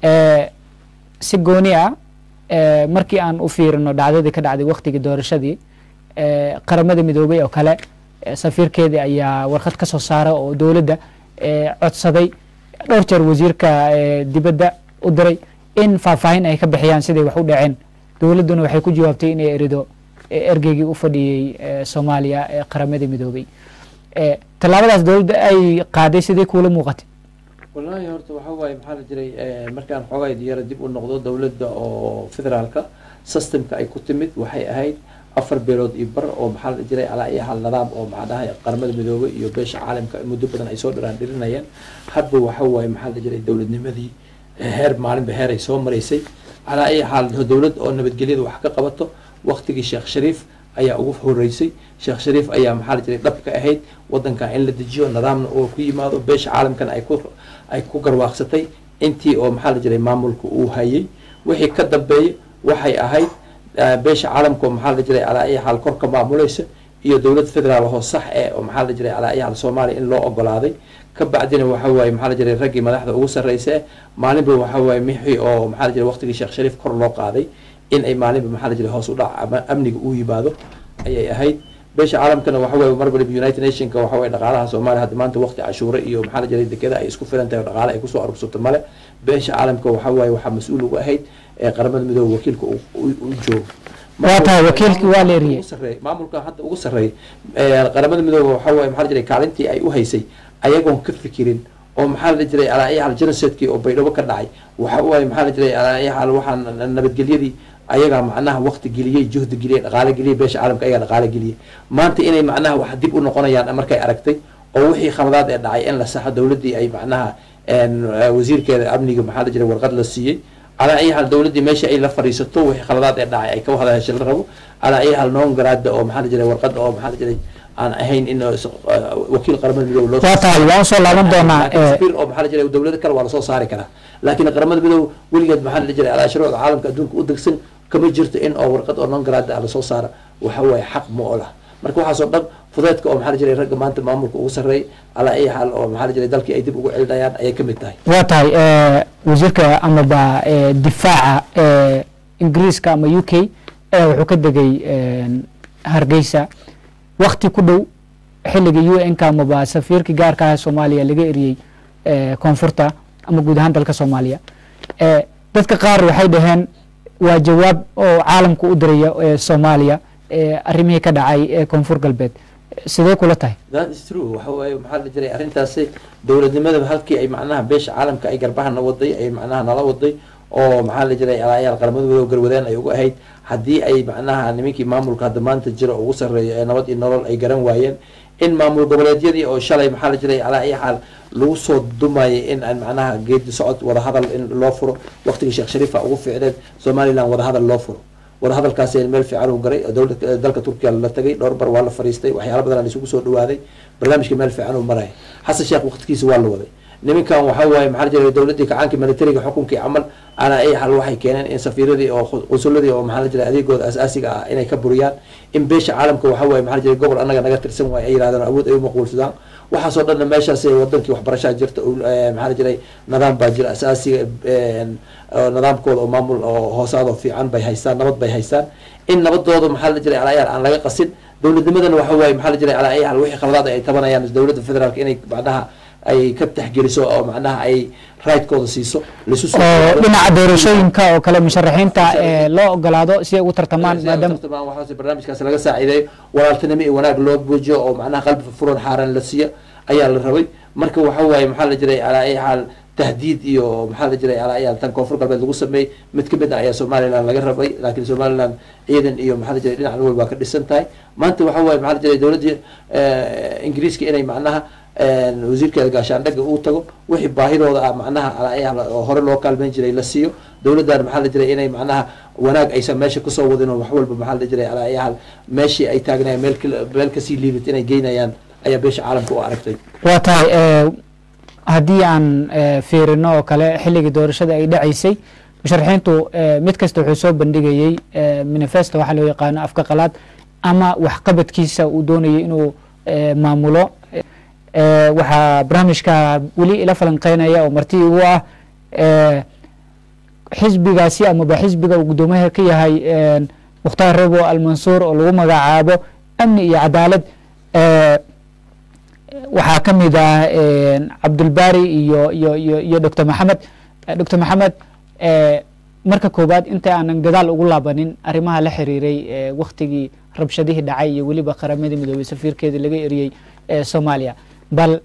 Eh, si gooni ah eh, markii aan u fiirino dhacdadii ka dhacday waktigii doorashadii eh, qaramada midoobay oo kale eh, safiirkeedii ayaa warqad ka soo saara oo dowladda eh, codsaday dhowr jeer wasiirka eh, dibadda u diray in faahfaahin ay ka bixiyaan siday wax u dhaceen dowladduna waxay ku jawaabtay inay erido eh, ergeygii u fadhiyey eh, soomaaliya ee qaramada midoobay Eh, tallaabadaas dowladda ay qaaday sidee kuula muuqatay wallaahi horta waxa waaye maxaa la jiray eh, markaan xoogay yara dib u noqdo dowladda oo federaalka systemka ay ku timid waxay ahayd afar beelood iyo bar oo maxaa la jiray alaa iyo hal nidaam oo macnaha qaramada midoobay iyo beesha caalamka muddo badan ay soo dhiraan dhirinayeen hadba waxa waaye maxaa la jiray dowladnimadii eh, heer maalinba heer ay soo maraysay alaa iyo xaal dowlad oo nabadgelyada wax ka qabato waqtigii sheekh shariif ayaa ugu horeysay sheekh shariif ayaa maxaa la jiray dhab ka ahayd wadankan in la dejiyo nidaamna oo ku yimaado beesha caalamkana ay ku ay ku garwaaqsatay intii oo maxaa la jiray maamulka uu hayay wixii ka dambeeyay waxay ahayd eh, beesha caalamka oo maxaa la jiray alaa iyo xaal korka maamulaysa iyo dowlad federaal oo sax eh oo maxaa la jiray alaa iyo xaal soomaaliya in loo ogolaaday ka bacdina waxa waaye maxaa la jiray raggii madaxda ugu sarreysa eh maalinba waxa waaye mixii oo maxaa la jiray waqtigii sheekh shariif kor loo qaaday in ay maalinba maxaa la jiray hoos u dhac ama amniga uu yimaado ayay ahayd beesha caalamkana waxa waaye mar waliba united nationka waxa waaye dhaqaalaha soomaaliya hadda maanta waqti cashuure iyo maxaa la jiray dekeda ay isku filan tahay oo dhaqaale ay kusoo arursato male beesha caalamka waxa waaye waxaa mas-uul uga ahayd ee qaramada midoobe wakiilka uu- uu uu joogo Waa tahay, wakiilkii waa la eriyey. ugu sarreeyay- maamulka hadda ugu sarreeyay ee, qaramada midoobe waxa waaye maxaa la jiray kaalintii ay u haysay ayagoon ka fikirin oo maxaa la jiray alaa iyo xal genocidekii oo baydhabo ka dhacay waxa waaye maxaa la jiray alaa iyo xal waxaa nabadgelyadii ayagaa macnaha waqti geliyey juhdi geliyey dhaqaale geliyey beesha caalamka ayagaa dhaqaale geliyey maanta inay macnaha wax dib u noqonayaan markay aragtay oo wixii khaladaad ee dhacay in la saxo dowladdii ay macnaha een, eh, wasiirkeeda amniga maxaa la jiray warqad la siiyey calaa ay hal dowladdii meesha ay la fadhiisato wixii khaladaad ee dhacay ay ka wada hesha la rabo calaa ay hal noon garaada oo maxaa la jiray warqad oo maxaa la jiray aan ahayn in eh, wakiil qaramada midoobe loo waa tahay waan usoo laaban doonaa laakiin eh, safiir oo maxaa la jiray dowlado kale waa lasoo saari karaa laakiin qaramada midoobe weligeed maxaa la jiray alaa shuruucda caalamka adduunka u degsan kama jirto in oo warqad oo non garaada ah lasoo saara waxa waaye xaq ma o lah marka waxaasoo dhan fudeedka oo maxaa la jiray ragga maanta maamulka ugu sarreey alaa ay xaal oo maxaa la jiray dalkii ay dib ugu celinayaan ayay ka mid tahay waa tahay eh, wasiirka amaba eh, difaaca eh, ingiriiska ama u k ayaa wuxuu ka degay eh, hargeysa wakti ku dhow xilliga u n ka amaba safiirkii gaarka ah ee soomaaliya laga eriyey eh, koonfurta ama guud ahaan dalka soomaaliya Eh, dadka qaar waxay dhaheen waa jawaab oo caalamku u diraya eh, soomaaliya eh, arrimihii ka dhacay ee koonfur galbeed sidee kula tahay that is true waxa waaye maxaa la jiray arrintaasi dowladnimada halkii ay macnaha beesha caalamka ay garbahana waday ay macnaha nala waday oo maxaa la jiray alaayaal qaramada midoobe garwadeen ay uga ahayd haddii ay macnaha nimankii maamulka hadda maanta jira oo ugu sarreeya ee nabad iyo nolol ay garan waayeen in maamul goboleedyadii oo shalay maxaa la jiray alaa iyo xaal lagu soo dumayay in aan macnaha geedi socod wadahadal in loo furo waqtigii sheekh shariifa ugu fiicneed somaliland wadahadal loo furo wadahadalkaasi meel fiican uu garay dowlad dalka turkiya la tagay dhowr bar waa la fariistay waxyaala badan isugu soo dhawaaday barnaamijka meel fiican uu maraya xasan sheekh waqtigiisa waa la waday nimankan waxa waaye maxaa la jiray dowladdii kacaankii militariga xukunkii camal ana ay xal waxay keeneen in safiiradii oo qunsuladii oo maxaa la jiray adeegooda asaasiga ah inay ka buriyaan in beesha caalamka waxa waaye maxaa la jiray gobol annaga naga tirsan waaye ay yidhahdaan awood ay umaquulsadaan waxaasoo dhanna meeshaas wadankii waxbarashaa jirta maxaa la jiray nidaam baa jira asaasiga nidaamkooda oo maamul oo hoosaadoo fiican bay haystaan nabad bay haystaan in nabadooda maxaa la jiray alaayaal aan laga qasin dowladnimadana waxa waaye maxaa la jiray alaayaal wixii khaladaad ay tabanayaan dowladda federaalka inay macnaha ay ka taxgeliso oo macnaha ay raydkooda siiso laisu soo oo dhinaca doorashooyinka oo kale musharaxiinta ee loo ogolaado si ay ugu tartamaan maadaama tartamaan waxaas barnaamijkaas laga saaciideeyo walaaltinimo iyo wanaag loo buujiyo oo macnaha qalbi furan xaaran la siiyo ayaa la rabay marka waxa waaye maxaa la jiray alaa ay xaal tahdiid iyo maxaa la jiray alaa ayaa tan koonfur galbeed lagu sameeyey mid kamid ah ayaa somaliland laga rabay laakiin somaliland ciidan iyo maxaa la jiray dhinac walba waa ka dhisan tahay maanta waxa waaye maxaa la jiray dowladdii ingiriiska inay macnaha wasiirkeeda gaashaandhaga uu tago wixii baahidooda ah macnaha alaa oo hore loo kaalmeyn jiray la siiyo dowladdan maxaa la jiray inay macnaha wanaag aysan meesha kusoo wadin oo wax walba maxaa la jiray alaa ayaal meeshii ay taagnayaan meel meel kasii liibit inay geynayaan ayaa beesha caalamka u aragtay waa tahay haddii aan fiirino oo kale xilligii doorashada ay dhacaysay musharaxiintu mid kasta wuxuu soo bandhigayey manifesto waxaa loo yaqaano afka qalaad ama waxqabadkiisa uu doonayay inuu maamulo waxaa barnaamijka weli ila falanqeynaya oo marti igu ah xisbigaasi amaba xisbiga uu guddoomiyaha ka yahay mukhtaar rebo almansuur oo lagu magacaabo amni iyo cadaalad waxaa ka mid ah cabdulbari iyo iyo iyo iyo doctor maxamed doctor maxamed marka koowaad inta aanan gadaal ugu laabanin arrimaha la xiriiray waktigii rabshadihii dhacay iyo weliba qaramadii midoobey safiirkeedii laga eriyey soomaaliya bal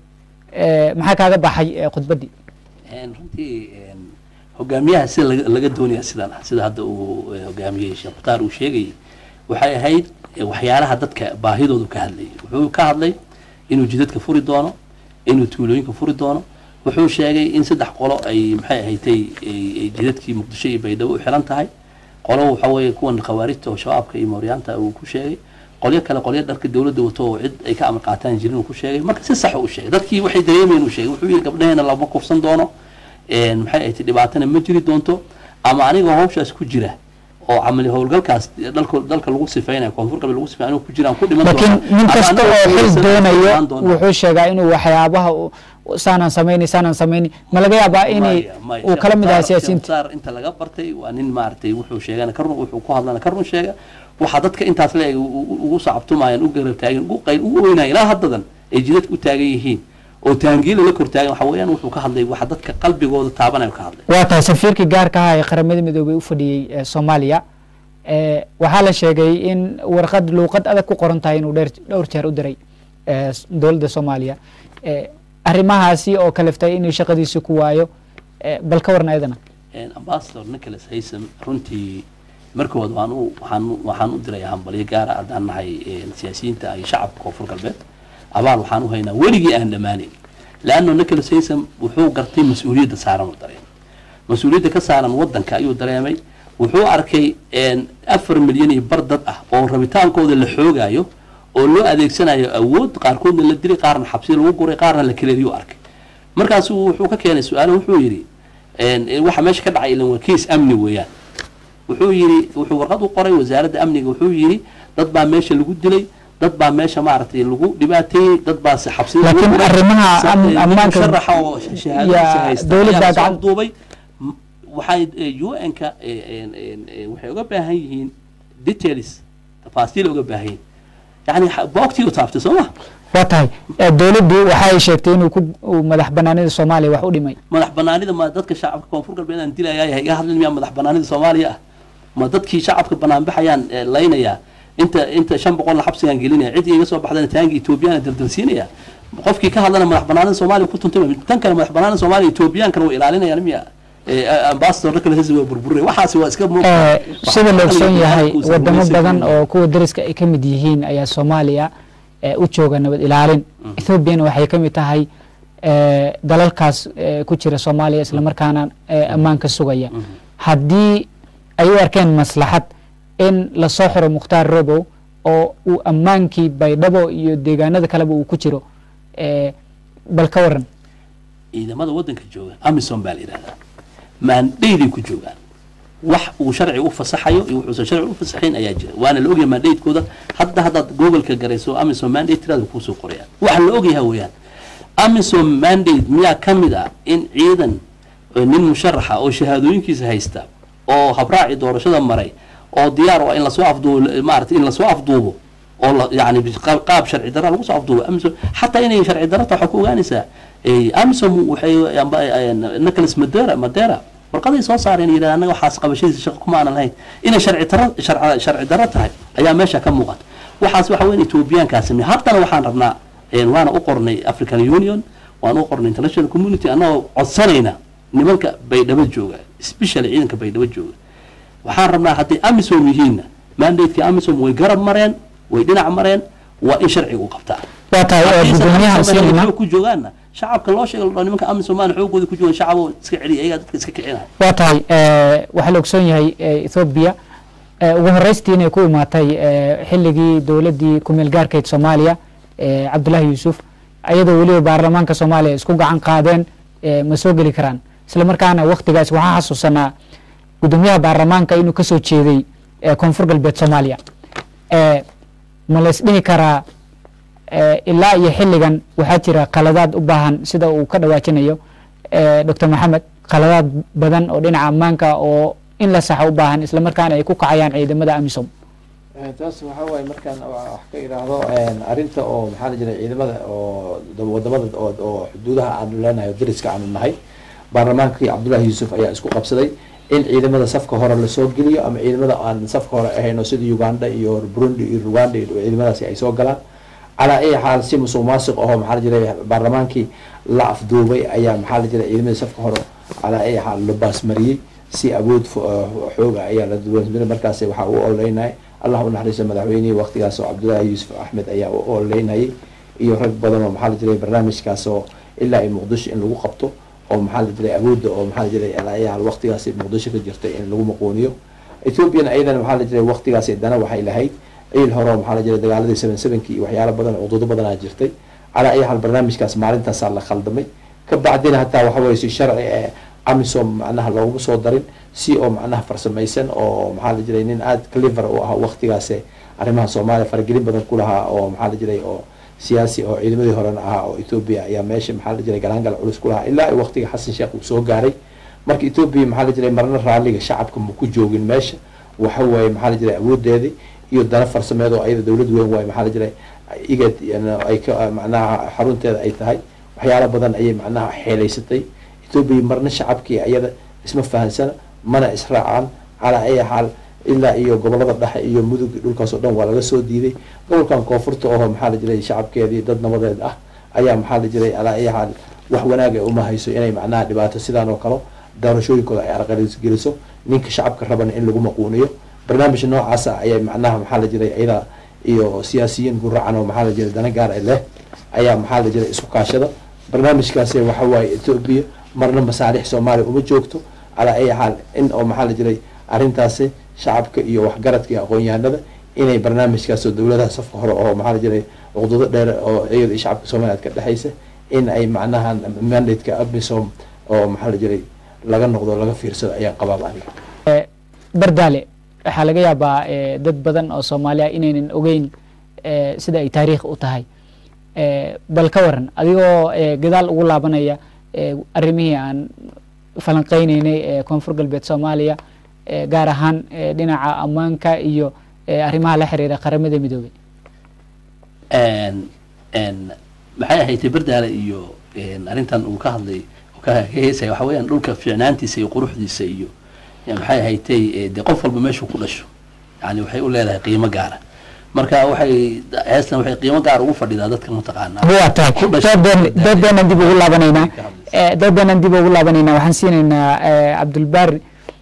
maxaa kaaga baxay khudbaddii runtii hogaamiyaha sida laga doonaya sidan ah sida hadda uu hogaamiyey sheekh mukhtaar uu sheegayay waxay ahayd waxyaalaha dadka baahidoodu ka hadlayay wuxuu ka hadlay inuu jidadka furi doono inuu tuulooyinka furi doono wuxuu sheegay in saddex qolo ay maxay ahaydtay jidadkii muqdisho iyo baydhabo u xiran tahay qolo waxa weeye kuwan khawaarijta oo shabaabka iyo mooryaanta uu ku sheegay qolyo kale qolyo dharka dowladda wato oo cid ay ka amar qaataan jirin uu ku sheegay marka si sax u sheegay dadkii waxay dareemayeen uu sheegay wuxuu yidhi gabdhaheena lama kufsan doono maxay ahayd dhibaatana ma jiri doonto ama anigoo hawshaas ku jira oo camali howlgalkaas dalka dalka lagu sifeynayo koonfur galbeed lagu sifeynaya ku jiraan ku dhiman laakiin nin kasta oo xil doonayo wuxuu sheegaa inuu waxyaabaha saanaan samayni saanaan samayni ma laga yaabaa inay uu kala mid ahaa siyaasiyiinta inta laga bartay waa nin maaragtay wuxuu sheegana ka run wuxuu ku hadlana ka run sheega waxaa dadka intaas le ugu sacabtumayaan u garab taagan ugu qayl ugu weynaya ilaa haddadan ay jidadka u taagan yihiin oo taangiila la kor taagan waxa weeyaan wuxuu ka hadlay waxa dadka qalbigooda taabanayo ka hadlay waa tahay safiirkii gaarka ahaa ee qaramada midoobey u fadhiyey soomaaliya waxaa la sheegay in warqad luuqad adag ku qoran tahay inuu dheer dhowr jeer u diray dowladda soomaaliya arrimahaasi oo kaleftay inuu shaqadiisi ku waayo bal ka warna ayadana ambassador nicholas haysam runtii markood waan u waxaan waxaan u diray hambalyo gaara haddaan nahay siyaasiyiinta iyo shacabka koonfur galbeed abaal waxaan u haynaa weligii aan dhammaanayn leanno nicholas haysam wuxuu gartay mas-uuliyadda saaran u dareemay mas-uuliyadda ka saaran waddanka ayuu dareemay wuxuu arkay afar milyan iyo bar dad ah oo rabitaankooda la xoogaayo oo loo adeegsanayo awood qaarkoodna la dilay qaarna xabsi lagu guray qaarna la kaleeriyo arkay markaasu wuxuu ka keenay su-aalo wuxuu yidhi waxa meesha ka dhacay ilan waa kiis amni weeyaan wuxuu yidhi wuxuu warqad u qoray wasaaradda amniga wuxuu yidhi dad baa meesha lagu dilay dad baa meesha maaragtay lagu dhibaateeyey dad baa si xabsi laakiin arrimaha ammaanka sharaxa oo shahaadadiisa haysta ayaa soo duubay waxay un-ka waxay uga baahan yihiin details tafaasiil uga baahan yihin yani boogtii u taabtay soo ma waa tahay dowladdu waxay sheegtay inuu ku madax banaanida soomaaliya wax u dhimay madax banaanida ma dadka shacabka koonfur galbeed aan dilayaa iga hadlin miyaa madax banaanida soomaaliya ah ma dadkii shacabka banaanbaxayaan laynayaa inta inta shan boqolna xabsigaan gelinaya cid iga soo baxdana taangi etoobiyana daldalsiinaya qofkii ka hadlana madax banaanida soomaaliya ku tuntay tan kale madax banaanida soomaaliya etoobiyaankana way ilaalinayaan miya ambassador kale waa burburay waxaasi waa iska sida la ogsoon yahay wadamo badan oo kuwa dariska ay ka mid yihiin ayaa soomaaliya u jooga nabad ilaalin ethoobiana waxay ka mid tahay dalalkaas ku jira soomaaliya islamarkaana ammaanka sugaya haddii ay u arkeen maslaxad in lasoo xiro mukhtaar robow oo uu ammaankii baydhabo iyo deegaanada kaleba uu ku jiro bal ka waran ciidamada waddanka jooga amison baa la yidhahdaa maandhayday ku joogaan wax uu sharci u fasaxayo iyo wuxuusan sharci u fasaxayn ayaa jira waana la ogyahay mandatekooda hadda haddaad googoleka garayso amison mandate tiraada kuusoo qorayaan waxa la ogyahay weeyaan amison mandate miyaa ka mid ah in ciidan nin musharaxa oo shahaadooyinkiisa haysta oo habraaci doorashada maray oo diyaar oo in lasoo afduubo maarata in lasoo afduubo oo la yani qaab sharci darra lagu soo afduubo amison xataa inay sharci darrata waxaa ku ogaanaysaa amison waxay nicholas madera madera warqaday soo saareen yidhahda annaga waxaas qabashadiisa shaqo kuma aanan lahayn inay sharci darra sharci darro tahay ayaa meesha ka muuqata waxaas waxa weyn etoobiyaankaa sameey haddana waxaan rabnaa waana u qornay african union waan u qornay international community annagoo codsanayna nimanka baydhabo jooga especially ciidanka baydhabo jooga waxaan rabnaa hadday amisom yihiinna mandateki amisom way garab mareen way dhinac mareen waa in sharciga u qabtaa waa tahay gudoomiyaha siinayna ku joogaanna shacabka loo sheega ladhao nimanka amisomaan xoogooda ku joogan shacabo iska celiya ayagaa dadka iska kicinaya waa tahay waxaa la ogsoon yahay ethoobiya ugu horeystii inay ku imaatay xilligii dowladdii kumeel gaarkeyd soomaaliya cabdullaahi yuusuf ayadoo weliba baarlamaanka soomaaliya isku gacan qaadeen ma soo geli karaan isla markaana waktigaas waxaa xasuusanaa gudoomiyaha baarlamaanka inuu kasoo jeeday koonfur galbeed soomaaliya ma la isdhihi karaa ilaa iyo xilligan waxaa jira qaladaad u baahan sida uu ka dhawaajinayo doctor maxamed khaladaad badan oo dhinaca ammaanka oo in la saxo u baahan islamarkaana ay ku kacayaan ciidamada amisom taas waxaa waaye markaan wax ka idhaahdo arrinta oo maxaa la jiray ciidamada oo wadamada oo xuduudaha aanu leenahay oo dariska aanu nahay baarlamaankii cabdullahi yuusuf ayaa isku qabsaday in ciidamada safka hore lasoo geliyo ama ciidamada aan safka hore ahayno sida uganda iyo burundi iyo rwanda iyo ciidamadaasi ay soo galaan calaa ay xaal si musuq maasuq aho maxaa la jiray baarlamaankii la afduubay ayaa maxaa la jiray ciidamada safka hore calaa ay xaal la baasmariyey si awood xooga ayaa la duwansmaray markaas waxaa u oleynaya allah u naxariiso madaxweynihii waqtigaas oo cabdullaahi yuusuf axmed ayaa u oleynayay iyo rag badan oo maxaa la jiray barnaamijkaas oo ilaa ay muqdisho in lagu qabto oo maxaa la jiray awoodda oo maxaa la jiray alaayaal waqtigaasi muqdisho ka jirtay in lagu maquuniyo ethoopiana ayadana maxaa la jiray waqtigaasi dana waxay lahayd ciil hore oo maxaa la jiray dagaaladii seven sevenkii iyo waxyaalo badan oo cududo badanaa jirtay calaa ay xaal barnaamijkaas maalintaasaa la khaldamay ka bacdina hataa waxa weye si sharci ee amisom macnaha looguma soo darin si oo macnaha farsamaysan oo maxaa la jiray nin aada clever u ah waqtigaas arrimaha soomaaliya faragelin badan ku lahaa oo maxaa la jiray oo siyaasi oo ciidamadii horena ahaa oo ethoobia ayaa meesha maxaa la jiray galaangal culus ku lahaa ilaa waqtiga xasan sheekh uu soo gaaray marka ethoobia maxaa la jiray marna raalliga shacabka ma ku joogin meesha waxa waaye maxaa la jiray awoodeedii iyo dana farsameed oo ayada dowlad weyn waaye maxaa la jiray igad ay ka macnaha xarunteeda ay tahay waxyaalo badan ayay macnaha xeelaysatay ethoobia marna shacabkii ayada isma fahansana mana israacaan calaa ay xaal ilaa iyo gobolada dhexe iyo mudug dhulkaas oo dhan waa laga soo diiday gobolkan koonfurta oo maxaa la jiray shacabkeedii dad nabadeed ah ayaa maxaa la jiray alaa ay xaal wax wanaaga uma hayso inay macnaha dhibaato sidaan oo kale doorashooyinkooda ay arqalisgeliso ninka shacabka rabana in lagu maquuniyo barnaamij noocaasa ayay macnaha maxaa la jiray iyada iyo siyaasiyiin guracan oo maxaa la jiray dana gaar e leh ayaa maxaa la jiray isku kaashada barnaamijkaasi waxa waaye ethoobia marna masaalix soomaaliya uma joogto calaa ay xaal in oo maxaa la jiray arrintaasi shacabka iyo waxgaradka iyo aqoon-yahanada inay barnaamijkaasoo dowladaha safka hore oo maxaa la jiray cuqdudo dheer oo iyada iyo shacabka somaliland ka dhexaysa in ay macnaha mandateka amisom oo maxaa la jiray laga noqdo laga fiirsado ayaan qabaaba aniga bardaale waxaa laga yaabaa dad badan oo soomaaliya inaynan ogeyn sida ay taariikh u tahay bal ka waran adigoo gadaal ugu laabanaya arrimihii aan falanqeyneynay ee koonfur galbeed soomaaliya gaar ahaan dhinaca ammaanka iyo arrimaha la xiriira qaramada midoobay maxay ahaydtay bardaale iyo arrintan uu ka hadlay ka heesaya waxa weeyaan dhulka fiicnaantiisa iyo quruxdiisa iyo maxay ahaydtay dee qof walba meeshuu ku dhasho yani waxay u leedahay qiimo gaara marka waxay heestan waxay qiimo gaar ugu fadhidaa dadka mataqaanaa waa tahay doodeenan dib ugu laabanaynaa doodeenan dib ugu laabanaynaa waxaan siinaynaa cabdulbaari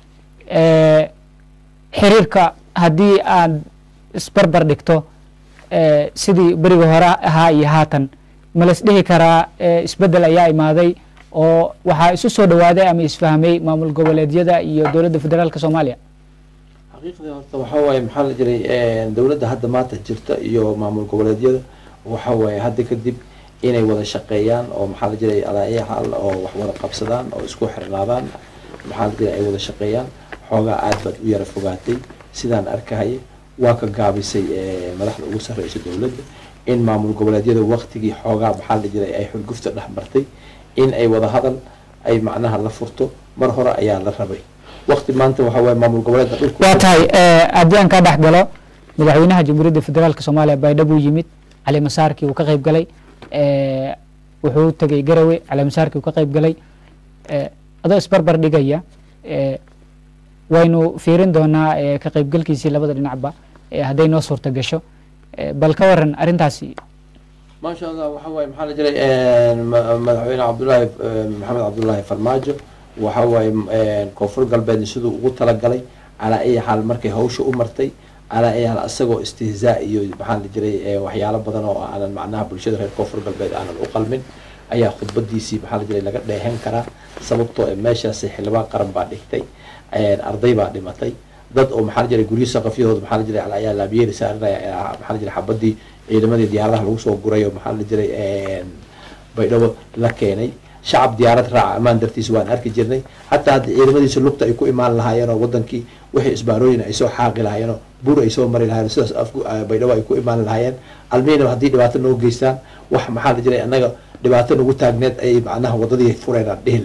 xiriirka haddii aad isbarbar dhigto sidii beriga hore ahaa iyo haatan ma las dhihi karaa isbeddel ayaa imaaday oo waxaa isu soo dhawaaday ama isfahmay maamul goboleedyada iyo dowladda federaalka soomaaliya xaqiiqdii horta waxaa waaye maxaa la jiray dowladda hadda maanta jirta iyo maamul goboleedyada waxa waaye hadda kadib inay wada shaqeeyaan oo maxaa la jiray alaayaxal oo wax wada qabsadaan oo isku xirnaadaan maxaa la jiray ay wada shaqeeyaan xoogaa aad baad u yara fogaatay sidaan arkahaya waa ka gaabisay madaxda ugu sarreysa dowladda in maamul goboleedyada waqtigii xoogaa maxaa la jiray ay xulgufta dhex martay in ay wada hadal ay macnaha la furto mar hore ayaa la rabay waqti maanta waxa waaye maamul goboleedka dhulka waa tahay haddii aan ka dhex galo madaxweynaha jamhuuriyadda federaalk soomaaliya baydhabo uu yimid cali masaarkii uu ka qayb galay wuxuu tegay garawe cali masaarkii uu ka qayb galay adoo isbarbar dhigaya waynu fiirin doonaa ka qaybgalkiisii labada dhinacba hadday noo suurta gasho bal ka waran arrintaasi maasha allah waxa waaye maxaa la jiray madaxweyne cabdullaahi maxamed cabdullaahi farmaajo waxa waaye koonfur galbeed siduu ugu talagalay calaa ay xaal markay hawsha u martay calaa ay xaal isagoo istihzaa iyo maxaa la jiray waxyaalo badan oo aanan macnaha bulshada reer koonfur galbeed aanan u qalmin ayaa khudbadiisii maxaa la jiray laga dheehan karaa sababtoo meeshaasi xildhibaan qaran baa dhigtay arday baa dhimatay dad oo maxaa la jiray guryo saqafyahooda maxaa la jiray ayaa laabiyeeri saarinaya maxaa la jiray xabadii ciidamadii diyaaradaha lagu soo guray oo maxaa la jiray baydhabo la keenay shacab diyaarad raaca ammaan dartiisa waan arki jirnay hataa hadda ciidamadiisa lugta ay ku imaan lahaayeen oo wadankii wixii isbaarooyin ay soo xaaqi lahaayeen oo buur ay soo mari lahaayeen sidaas af baydhabo ay ku imaan lahaayeen almiinam haddii dhibaato noo geystaan wax maxaa la jiray annaga dhibaato nagu taagneed ayay macnaha wadadii fureen aan dhihi lahayn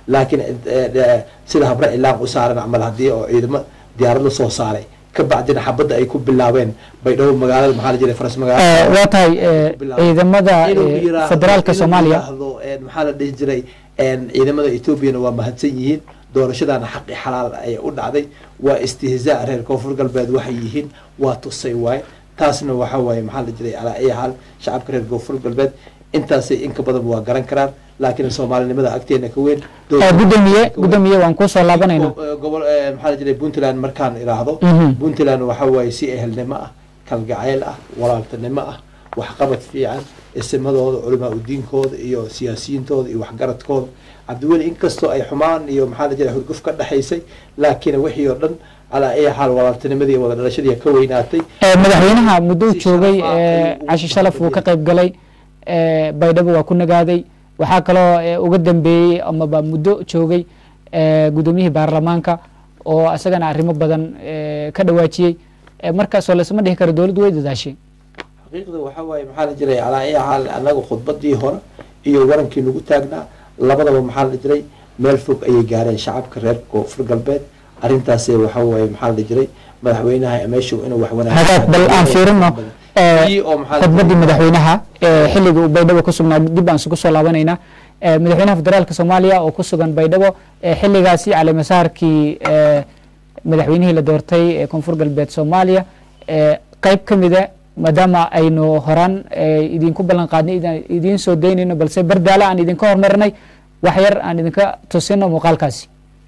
laakiin sida habre ilaan u saaran camal haddii oo ciidamo diyaarad la soo saaray ka bacdina xabadda ay ku bilaabeen baydhabo magaalada maxaa la jiray faras magaalada waa tahay ciidamada federaalka soomaaliya maxaa la dhihi jiray ciidamada etoobiyana waa mahadsan yihiin doorashadaana xaqi xalaal ay u dhacday waa istihzaa reer koonfur galbeed waxay yihiin waa tusay waaye taasna waxa waaye maxaa la jiray alaa ay xaal shacabka reer koonfur galbeed intaasay inka badan waa garan karaan laakiin soomaalinimada agteena ka weyn gudoomiye gudoomiye waan kusoo laabanayna gobol maxaa la jiray puntland markaan iraahdo puntland waxa waaye si ehelnimo ah kalgacayl ah walaaltanimo ah waxqabad fiican isimadooda culamaa udiinkooda iyo siyaasiyiintooda iyo waxgaradkooda cabdiweli inkastoo ay xumaan iyo maxaa la jiray hurguf ka dhexaysay laakiin wixii oo dhan calaa ay xaal walaaltinimadii wada dhalashadii ka weynaatay madaxweynaha muddou joogay cashi shalaf wuu ka qayb galay baydhabo waa ku nagaaday waxaa kaloo uga dambeeyey amaba muddo joogay gudoomiyihii baarlamaanka oo isagana arrimo badan ka dhawaajiyey markaasoo lasma dhihi karo dowladdu way dadaashay xaqiiqda waxa waaye maxaa la jiray calaa ay xaal annaga khudbadii hore iyo warankii nagu taagnaa labadaba maxaa la jiray meel fog ayay gaareen shacabka reer koonfur galbeed arrintaas waxa waaye maxaa la jiray madaxweynaha meeshu inuu wax hagaag bal aan fiirino khudbadii madaxweynaha xilliga uu baydhabo ku sugnaa dib aan isugu soo laabanaynaa madaxweynaha federaalka soomaaliya oo ku sugan baydhabo xilligaasi calimasaarkii madaxweynihii la doortay ee koonfur galbeed soomaaliya qayb ka mida maadaama aynu horaan idinku ballan qaadnay idiin soo daynayno balse bardaala aan idinka hormarinay wax yar aan idinka tusino muuqaalkaasi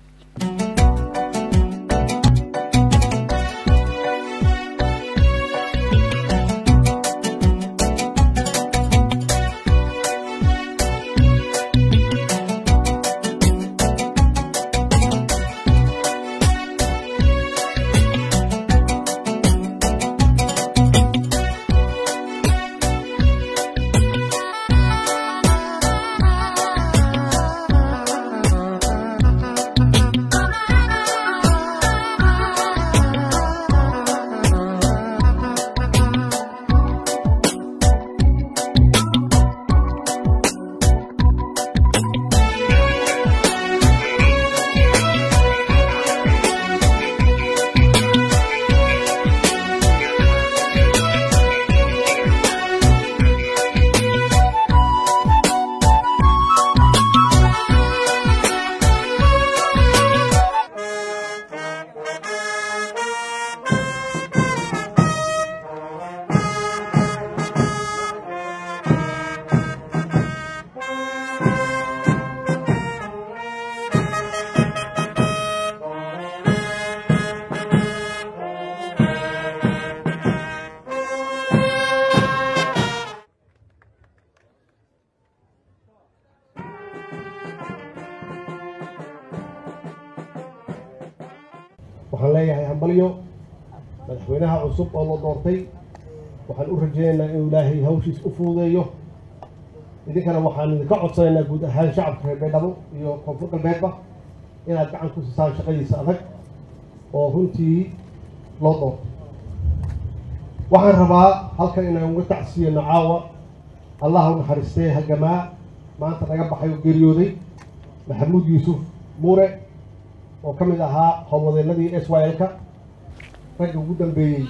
waxaan leeyahay hambalyo madaxweynaha cusub oo la doortay waxaan u rajaynaynaa inuu ilaahay hawshiis u fududeeyo idinkana waxaan idinka codsanaynaa guud ahaan shacabka reer baydhabo iyo koonfur galbeedba inaad gacan ku siisaan shaqadiisa adag oo runtii loo doortay waxaan rabaa halkan inaan uga tacsiyano caawa allah u naxariistee hagamaa maanta naga baxay oo geeriyooday maxamuud yuusuf muure oo ka mid ahaa howlwadeenadii s y l-ka ragga ugu dambeeyey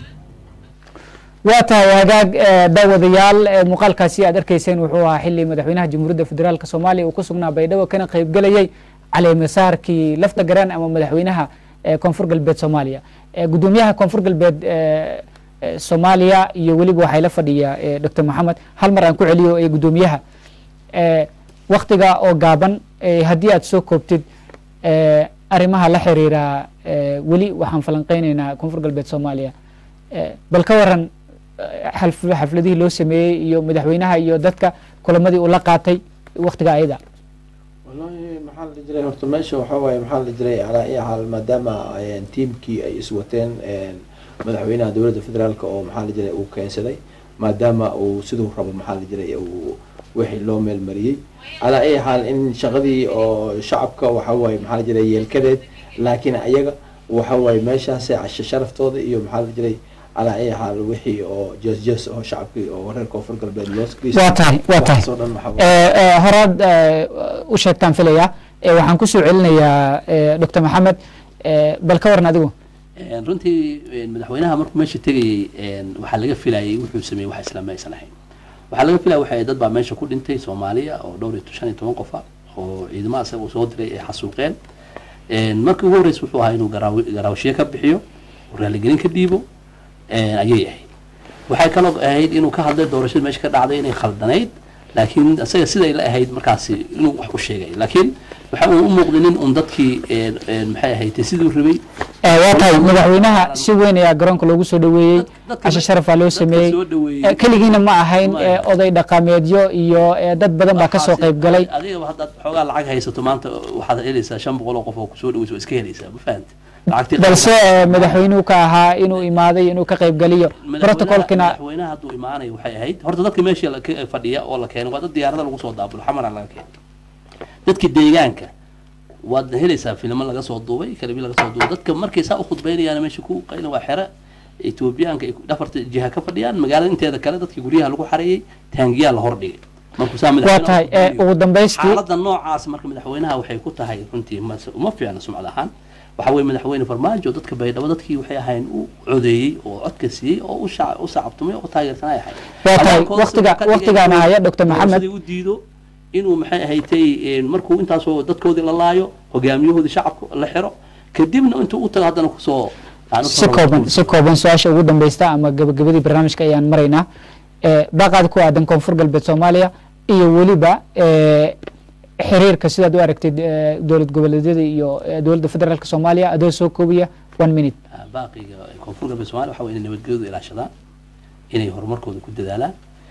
waa tahay hagaag daawadayaal muuqaalkaasi aad arkayseen wuxuu ahaa xili madaxweynaha jamhuuriyadda federaalk soomaaliya uu ku sugnaa baydhabo kana qaybgelayay caleemasaarkii lafta garaan ama madaxweynaha koonfur galbeed soomaaliya gudoomiyaha koonfur galbeed soomaaliya iyo weliba waxay la fadhiya doctor maxamed hal mar aan ku celiyo ee gudoomiyaha waktiga oo gaaban haddii aad soo koobtid arrimaha la xiriira weli waxaan falanqeyneynaa koonfur galbeed soomaaliya bal ka waran xafladihii loo sameeyey iyo madaxweynaha iyo dadka kulamadii uu la qaatay waktiga ayada wallahi maxaa la jiray horta meesha waxaa waaye maxaa la jiray calaa i xaal maadaama tiimkii ay iswateen madaxweynaha dowladda federaalk oo maxaa la jiray uu keensaday maadaama uu siduu rabo maxaa la jiray uu wixii loo meel mariyey calaa ay xaal in shaqadii oo shacabka waxa waaye maxaa la jiray yeelkadeed laakiin ayaga waxa waaye meeshaas casho sharaftooda iyo maxaa la jiray calaa ay xaal wixii oo jees jees oo shacabkii oo reer koonfur galbeed loo waa tahay waa tahay waxaasoo dhan waxaa waaye horaad u sheegtaan filaya Eh, waxaan kusoo celinayaa eh, dr maxamed eh, bal ka waran adigu Een, runtii een, madaxweynaha markuu meesha tegayey een, waxaa laga filayay wuxuu sameeyey wax islaam aysan ahayn waxaa laga filaya waxay dad baa meesha ku dhintay soomaaliya oo dhowr iyo shan iyo toban qof ah oo ciidamada isaga uu soo diray ay xasuuqeen Een, markii ugu horreysa wuxuu ahaa inuu garaawi- garaawashiye ka bixiyo oo raaligelin ka dhiibo een, ayay ahayd waxay kaloo ahayd inuu ka hadlay doorashada meesha ka dhacday inay khaldanayd laakiin isaga siday la ahayd markaasi inuu wax u sheegay laakiin waxa uu u muuqday nin un dadkii een, een, maxay ahayd siduu rabay Eh, waa tahay madaxweynaha si weyn ayaa garoonka loogu soo dhaweeyey Dad- dadka- cashe sharafaa loo dadka sameeyey soo dhaweeyey. Eh, keligiina ma ahayn Ma eh, ahayn. oday dhaqameedyo iyo eh, dad badan baa kasoo qayb galay adigaba haddaad xoogaa lacag haysato maanta waxaad helaysaa shan boqol oo qof oo kusoo dhaweysa waa iska helaysaa ma fahamti lacagtii balse eh, madaxweynuhu ka ahaa inuu imaaday inuu ka qayb galiyo Madaxweynaha- protocolkina madaxweynaha hadduu imaanayo waxay ahayd horta dadka meesha la- ka- fadhiya oo la keenay waa dad diyaarada lagu soo daabulo xamara laga keenay dadka deegaanka waad helaysaa filmo laga soo duubay kalibi laga soo duubay dadka markay saa u khudbaynayaan meesha ku qayna waa xere etoobiyaanka ay ku- dhafarta jiha ka fadhiyaan magaalada inteeda kale dadka guryaha lagu xareeyey taangiyaa la hordhigay markuu saa waa madaxweynaha tahay eh, khudbeeyo. ugu dambaystii xaaladda noocaas marka madaxweynaha waxay ku tahay runtii mas- uma fiicna sumcad ahaan waxa weye madaxweyne farmaajo dadka baydhabo dadkii waxay ahayn u codeeyey oo codka siiyey oo u shac- u sacabtumay oo taageersanay ahayd Waa tahay, Hadalkooda waqtiga- wuxuu ka dhigay waqtigaana inuu haya Dr. Maxamed. doorashadii u diido inuu maxay ahaydtay een, markuu intaasoo dadkoodii la laayo hogaamiyahoodii shacabka la xiro kadibna intuu u tago haddana kusoo yani si kooban si kooban su-aasha ugu dambeysta ama gabagabadii barnaamijka ayaan maraynaa Eh, baaqaad ku aadan koonfur galbeed soomaaliya iyo weliba eh, xiriirka sidaad u aragtid eh, dowlad goboleedyada iyo eh, dowladda federaalk soomaaliya adoo soo koobiya one minute Ah, baaqiga koonfur galbeed somalia waxa weye inay nabadgelyadu ilaashadaan inay horumarkooda ku dadaalaan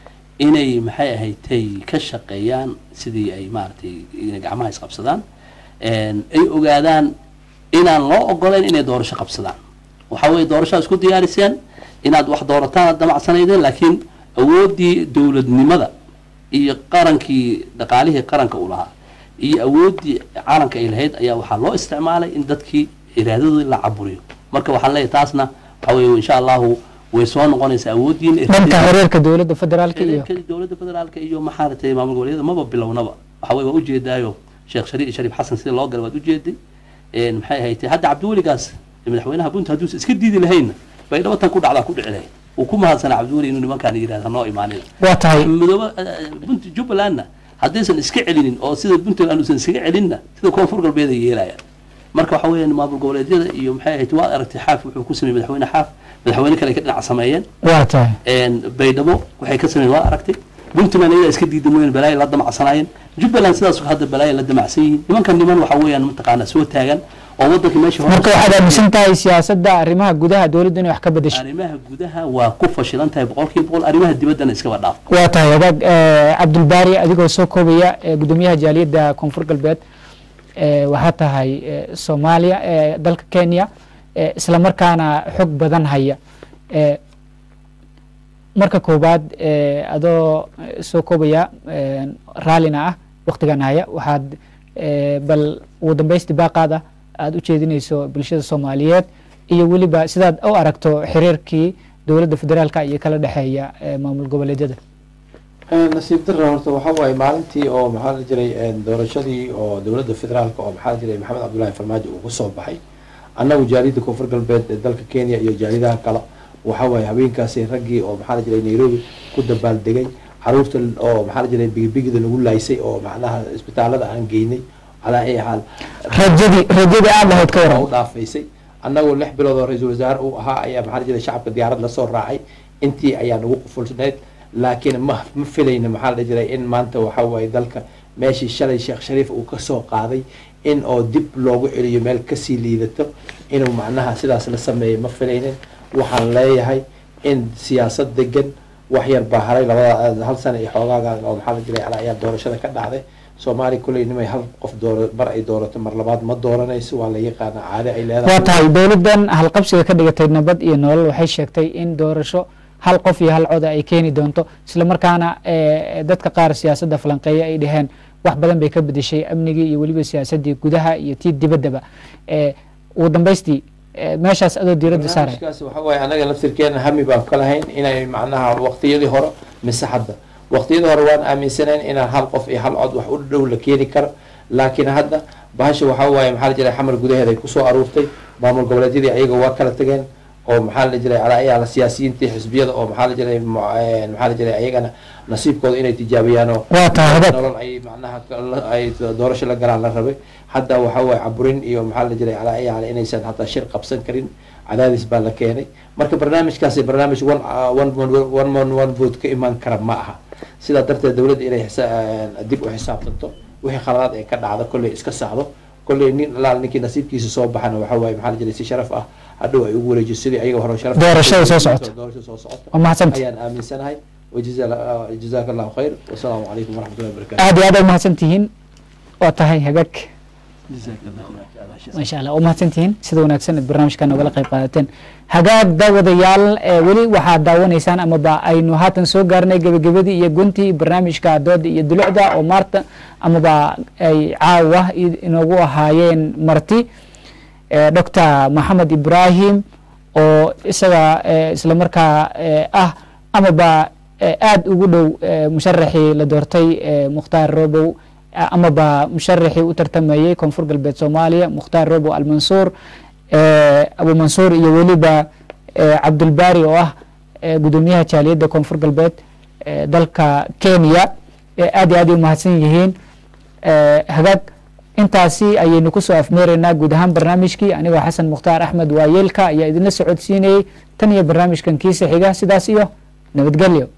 inay maxay ahaydtay ka shaqeeyaan sidii ay maaragtay inay gacmaha isqabsadaan Een, ay ogaadaan inaan loo ogolayn inay doorasho qabsadaan waxa weye doorashaa isku diyaariseen inaad wax doorataan aad damacsanaydeen laakiin awooddii dowladnimada iyo qarankii dhaqaalihii qaranka uu lahaa iyo awooddii caalamka ay lahayd ayaa waxaa loo isticmaalay in dadkii iraadadoodii la caburiyo marka waxaan leeyahay taasna waxa weye insha allahu way soo noqonaysaa awooddiina dhanka xiriirka dowladda federaalk iyo xiriirka dowladda federaalka iyo maxaaratay maamul goboleedyada maba bilownaba waxa weye waa ujeedaayo sheekh shariif shariif xasan sida loo galay waad ujeeday Een, maxay ahayd hadda cabdiweligaas madaxweynaha punt hadduusan iska diidi lahaynna baydhabo tan ku dhacdaa ku dhici lahayd uu ku mahadsanaa cabdiweli inuu nimankaan yidhahda noo imaanina waa tahay midooba bunt jubbalandna haddaysan iska celinin oo sida puntland uusan iskaga celinna sida koonfur galbeed ay yeelayaan marka waxa weeyaan maamul goboleedyada iyo maxay ahayd waa aragtay xaaf wuxuu ku sameeyey madaxweyne xaaf madaxweyne kale ay ka dhinac sameeyeen waa tahay Een, baydhabo waxay ka sameeyeen waa aragtay puntland ayagaa iska diidan weyn balaayo la damacsanaayeen jubbaland sidaas hadda balaayo la damacsan yihiin nimankan niman waxa weeyaan mataqaanaa soo taagan oo waddanka meesha hore marka waxaad aaminsan tahay siyaasadda arrimaha gudaha dowladda inay wax ka bedesho arrimaha gudaha waa ku fashilan tahay boqolkiiba boqol arrimaha dibaddana iskaba dhaaf waa tahay wadaag eh, cabdulbaari adigoo soo koobaya eh, gudoomiyaha jaaliyadda koonfur galbeed eh, waxaa tahay eh, soomaaliya eh, dalka kenya eh, isla markaana xog badan haya Eh, marka koowaad eh, adoo eh, soo koobaya eh, raallina ah waktigan haya waxaad eh, bal ugu dambaysti baaqaada aada u jeedinayso bulshada soomaaliyeed iyo weliba sidaad u aragto xiriirkii dowladda federaalka iyo kala dhexeeya eh, maamul goboleedyada nasiib dara horta waxa waaye maalintii oo maxaa la jiray doorashadii oo dowladda federaalka oo maxaa la jiray maxamed cabdullaahi farmaajo uu kusoo baxay annagu jaaliyadda koonfur galbeed ee dalka kenya iyo jaaliyadaha kale waxa waaye habeenkaasi raggii oo maxaa la jiray nairobi ku dabaaldegay caruurta oo maxaa la jiray bigibigida lagu laaysay oo macnaha isbitaalada aan geynay calaa ay xaal rajadii rajadii aad lahayd ka u waran dhaafaysay annagoo lix bilood oo ra-iisul wasaare uu ahaa ayaa maxaa la jiray shacabka diyaarad lasoo raacay intii ayaa nagu qufulsanayd laakiin ma ma filayna maxaa la jiray in maanta waxa waaye dalka meeshii shalay sheekh shariif uu kasoo qaaday in oo dib loogu celiyo meel kasii liidato inuu macnaha sidaas la sameeyo ma filaynin waxaan leeyahay in siyaasad degan wax yar baa haray labada hal sana iyo xoogaaga oo maxaa la jiray ala ayaa doorashada ka dhacday soomaaliya kulley nimay hal qof doora mar ay doorato mar labaad ma dooranayso waa la yaqaana caade ay leedahay waa tahay dowladdan halqabsiga ka dhigatay nabad iyo nolol waxay sheegtay in doorasho hal qof iyo hal coda ay keeni doonto isla markaana eh, dadka qaar siyaasadda falanqeeya ay dhaheen wax badan bay ka bedeshay amnigii iyo weliba siyaasaddii gudaha iyo tii dibaddaba Eh, ugu dambaystii eh, meeshaas adoo diiradda saaraya barnaamijkaas waxa waaye anaga laftirkeena hami baan ka lahayn inay macnaha waqtiyadii hore mise hadda waqtiyadii hore waan aaminsanayn inaan hal qof iyo hal cod wax u dhow la keeni karo laakiin hadda bahasha waxaa waaye maxaa la jiray xamar gudaheeda ay kusoo aruurtay maamul goboleedyadii ayaga waa kala tageen oo maxaa la jiray alaayaala siyaasiyiintii xisbiyada oo maxaa la jiray mu- eh, maxaa la jiray ayagana nasiibkooda inay tijaabiyaan oo waa tahay hagaag nolol ay macnaha la- ay doorasho la galaan la rabay hadda waxaa waaye caburin iyo maxaa la jiray alaayaala inaysan hataa shir qabsan karin cadaadis baa la keenay marka barnaamijkaasi barnaamij one uh, one one- one man one vote ka imaan kara ma aha sidaa darteed dowladda inay xisa- eh, dib u xisaabtanto wixii khaladaad ee ka dhacda kolley iska saxdo kolley nin alaal ninkii nasiibkiisa soo baxana waxaa waaye maxaa la jiray si sharaf ah hadhow ay ugu wareejiso sidii ayaga hore sharaf Doorashada soo socota. doorashada soo socota waa mahadsanta ayaan aaminsanahay wajazaaka allahu khayr wasalaamu calaykum waraxmatullahi wabarakatu aad iyo aad ay mahadsan tihiin waa tahay hagaag jazaaka allahu khayr maasha allah waa mahadsan tihiin sida wanaagsan aad barnaamijka nogala qayb qaadateen hagaag daawadayaal ee weli waxaad daawanaysaan amaba aynu haatan soo gaarnay gebagabadii iyo guntii barnaamijka dooda iyo dulucda oo maarta amaba ay caawa i- inoogu ahaayeen marti doctor maxamed ibrahim oo isaga eh, isla markaa eh, ah amaba eh, aad ugu dhow eh, musharaxii la doortay eh, mukhtaar robow eh, amaba musharaxii u tartamayey koonfur galbeed soomaaliya mukhtaar robow almansuur eh, abu mansuur iyo weliba eh, cabdulbaari oo ah eh, gudoomiyaha jaaliyadda koonfur galbeed eh, dalka kenya eh, aad iyo aad ay umahadsan yihiin eh, hagaag intaasi ayaynu kusoo afmeeraynaa guud ahaan barnaamijkii anigoo xasan mukhtaar axmed waayeelka ayaa idinla socodsiinayey tan iyo barnaamijkan kiisa xiga sidaas iyo nabadgelyo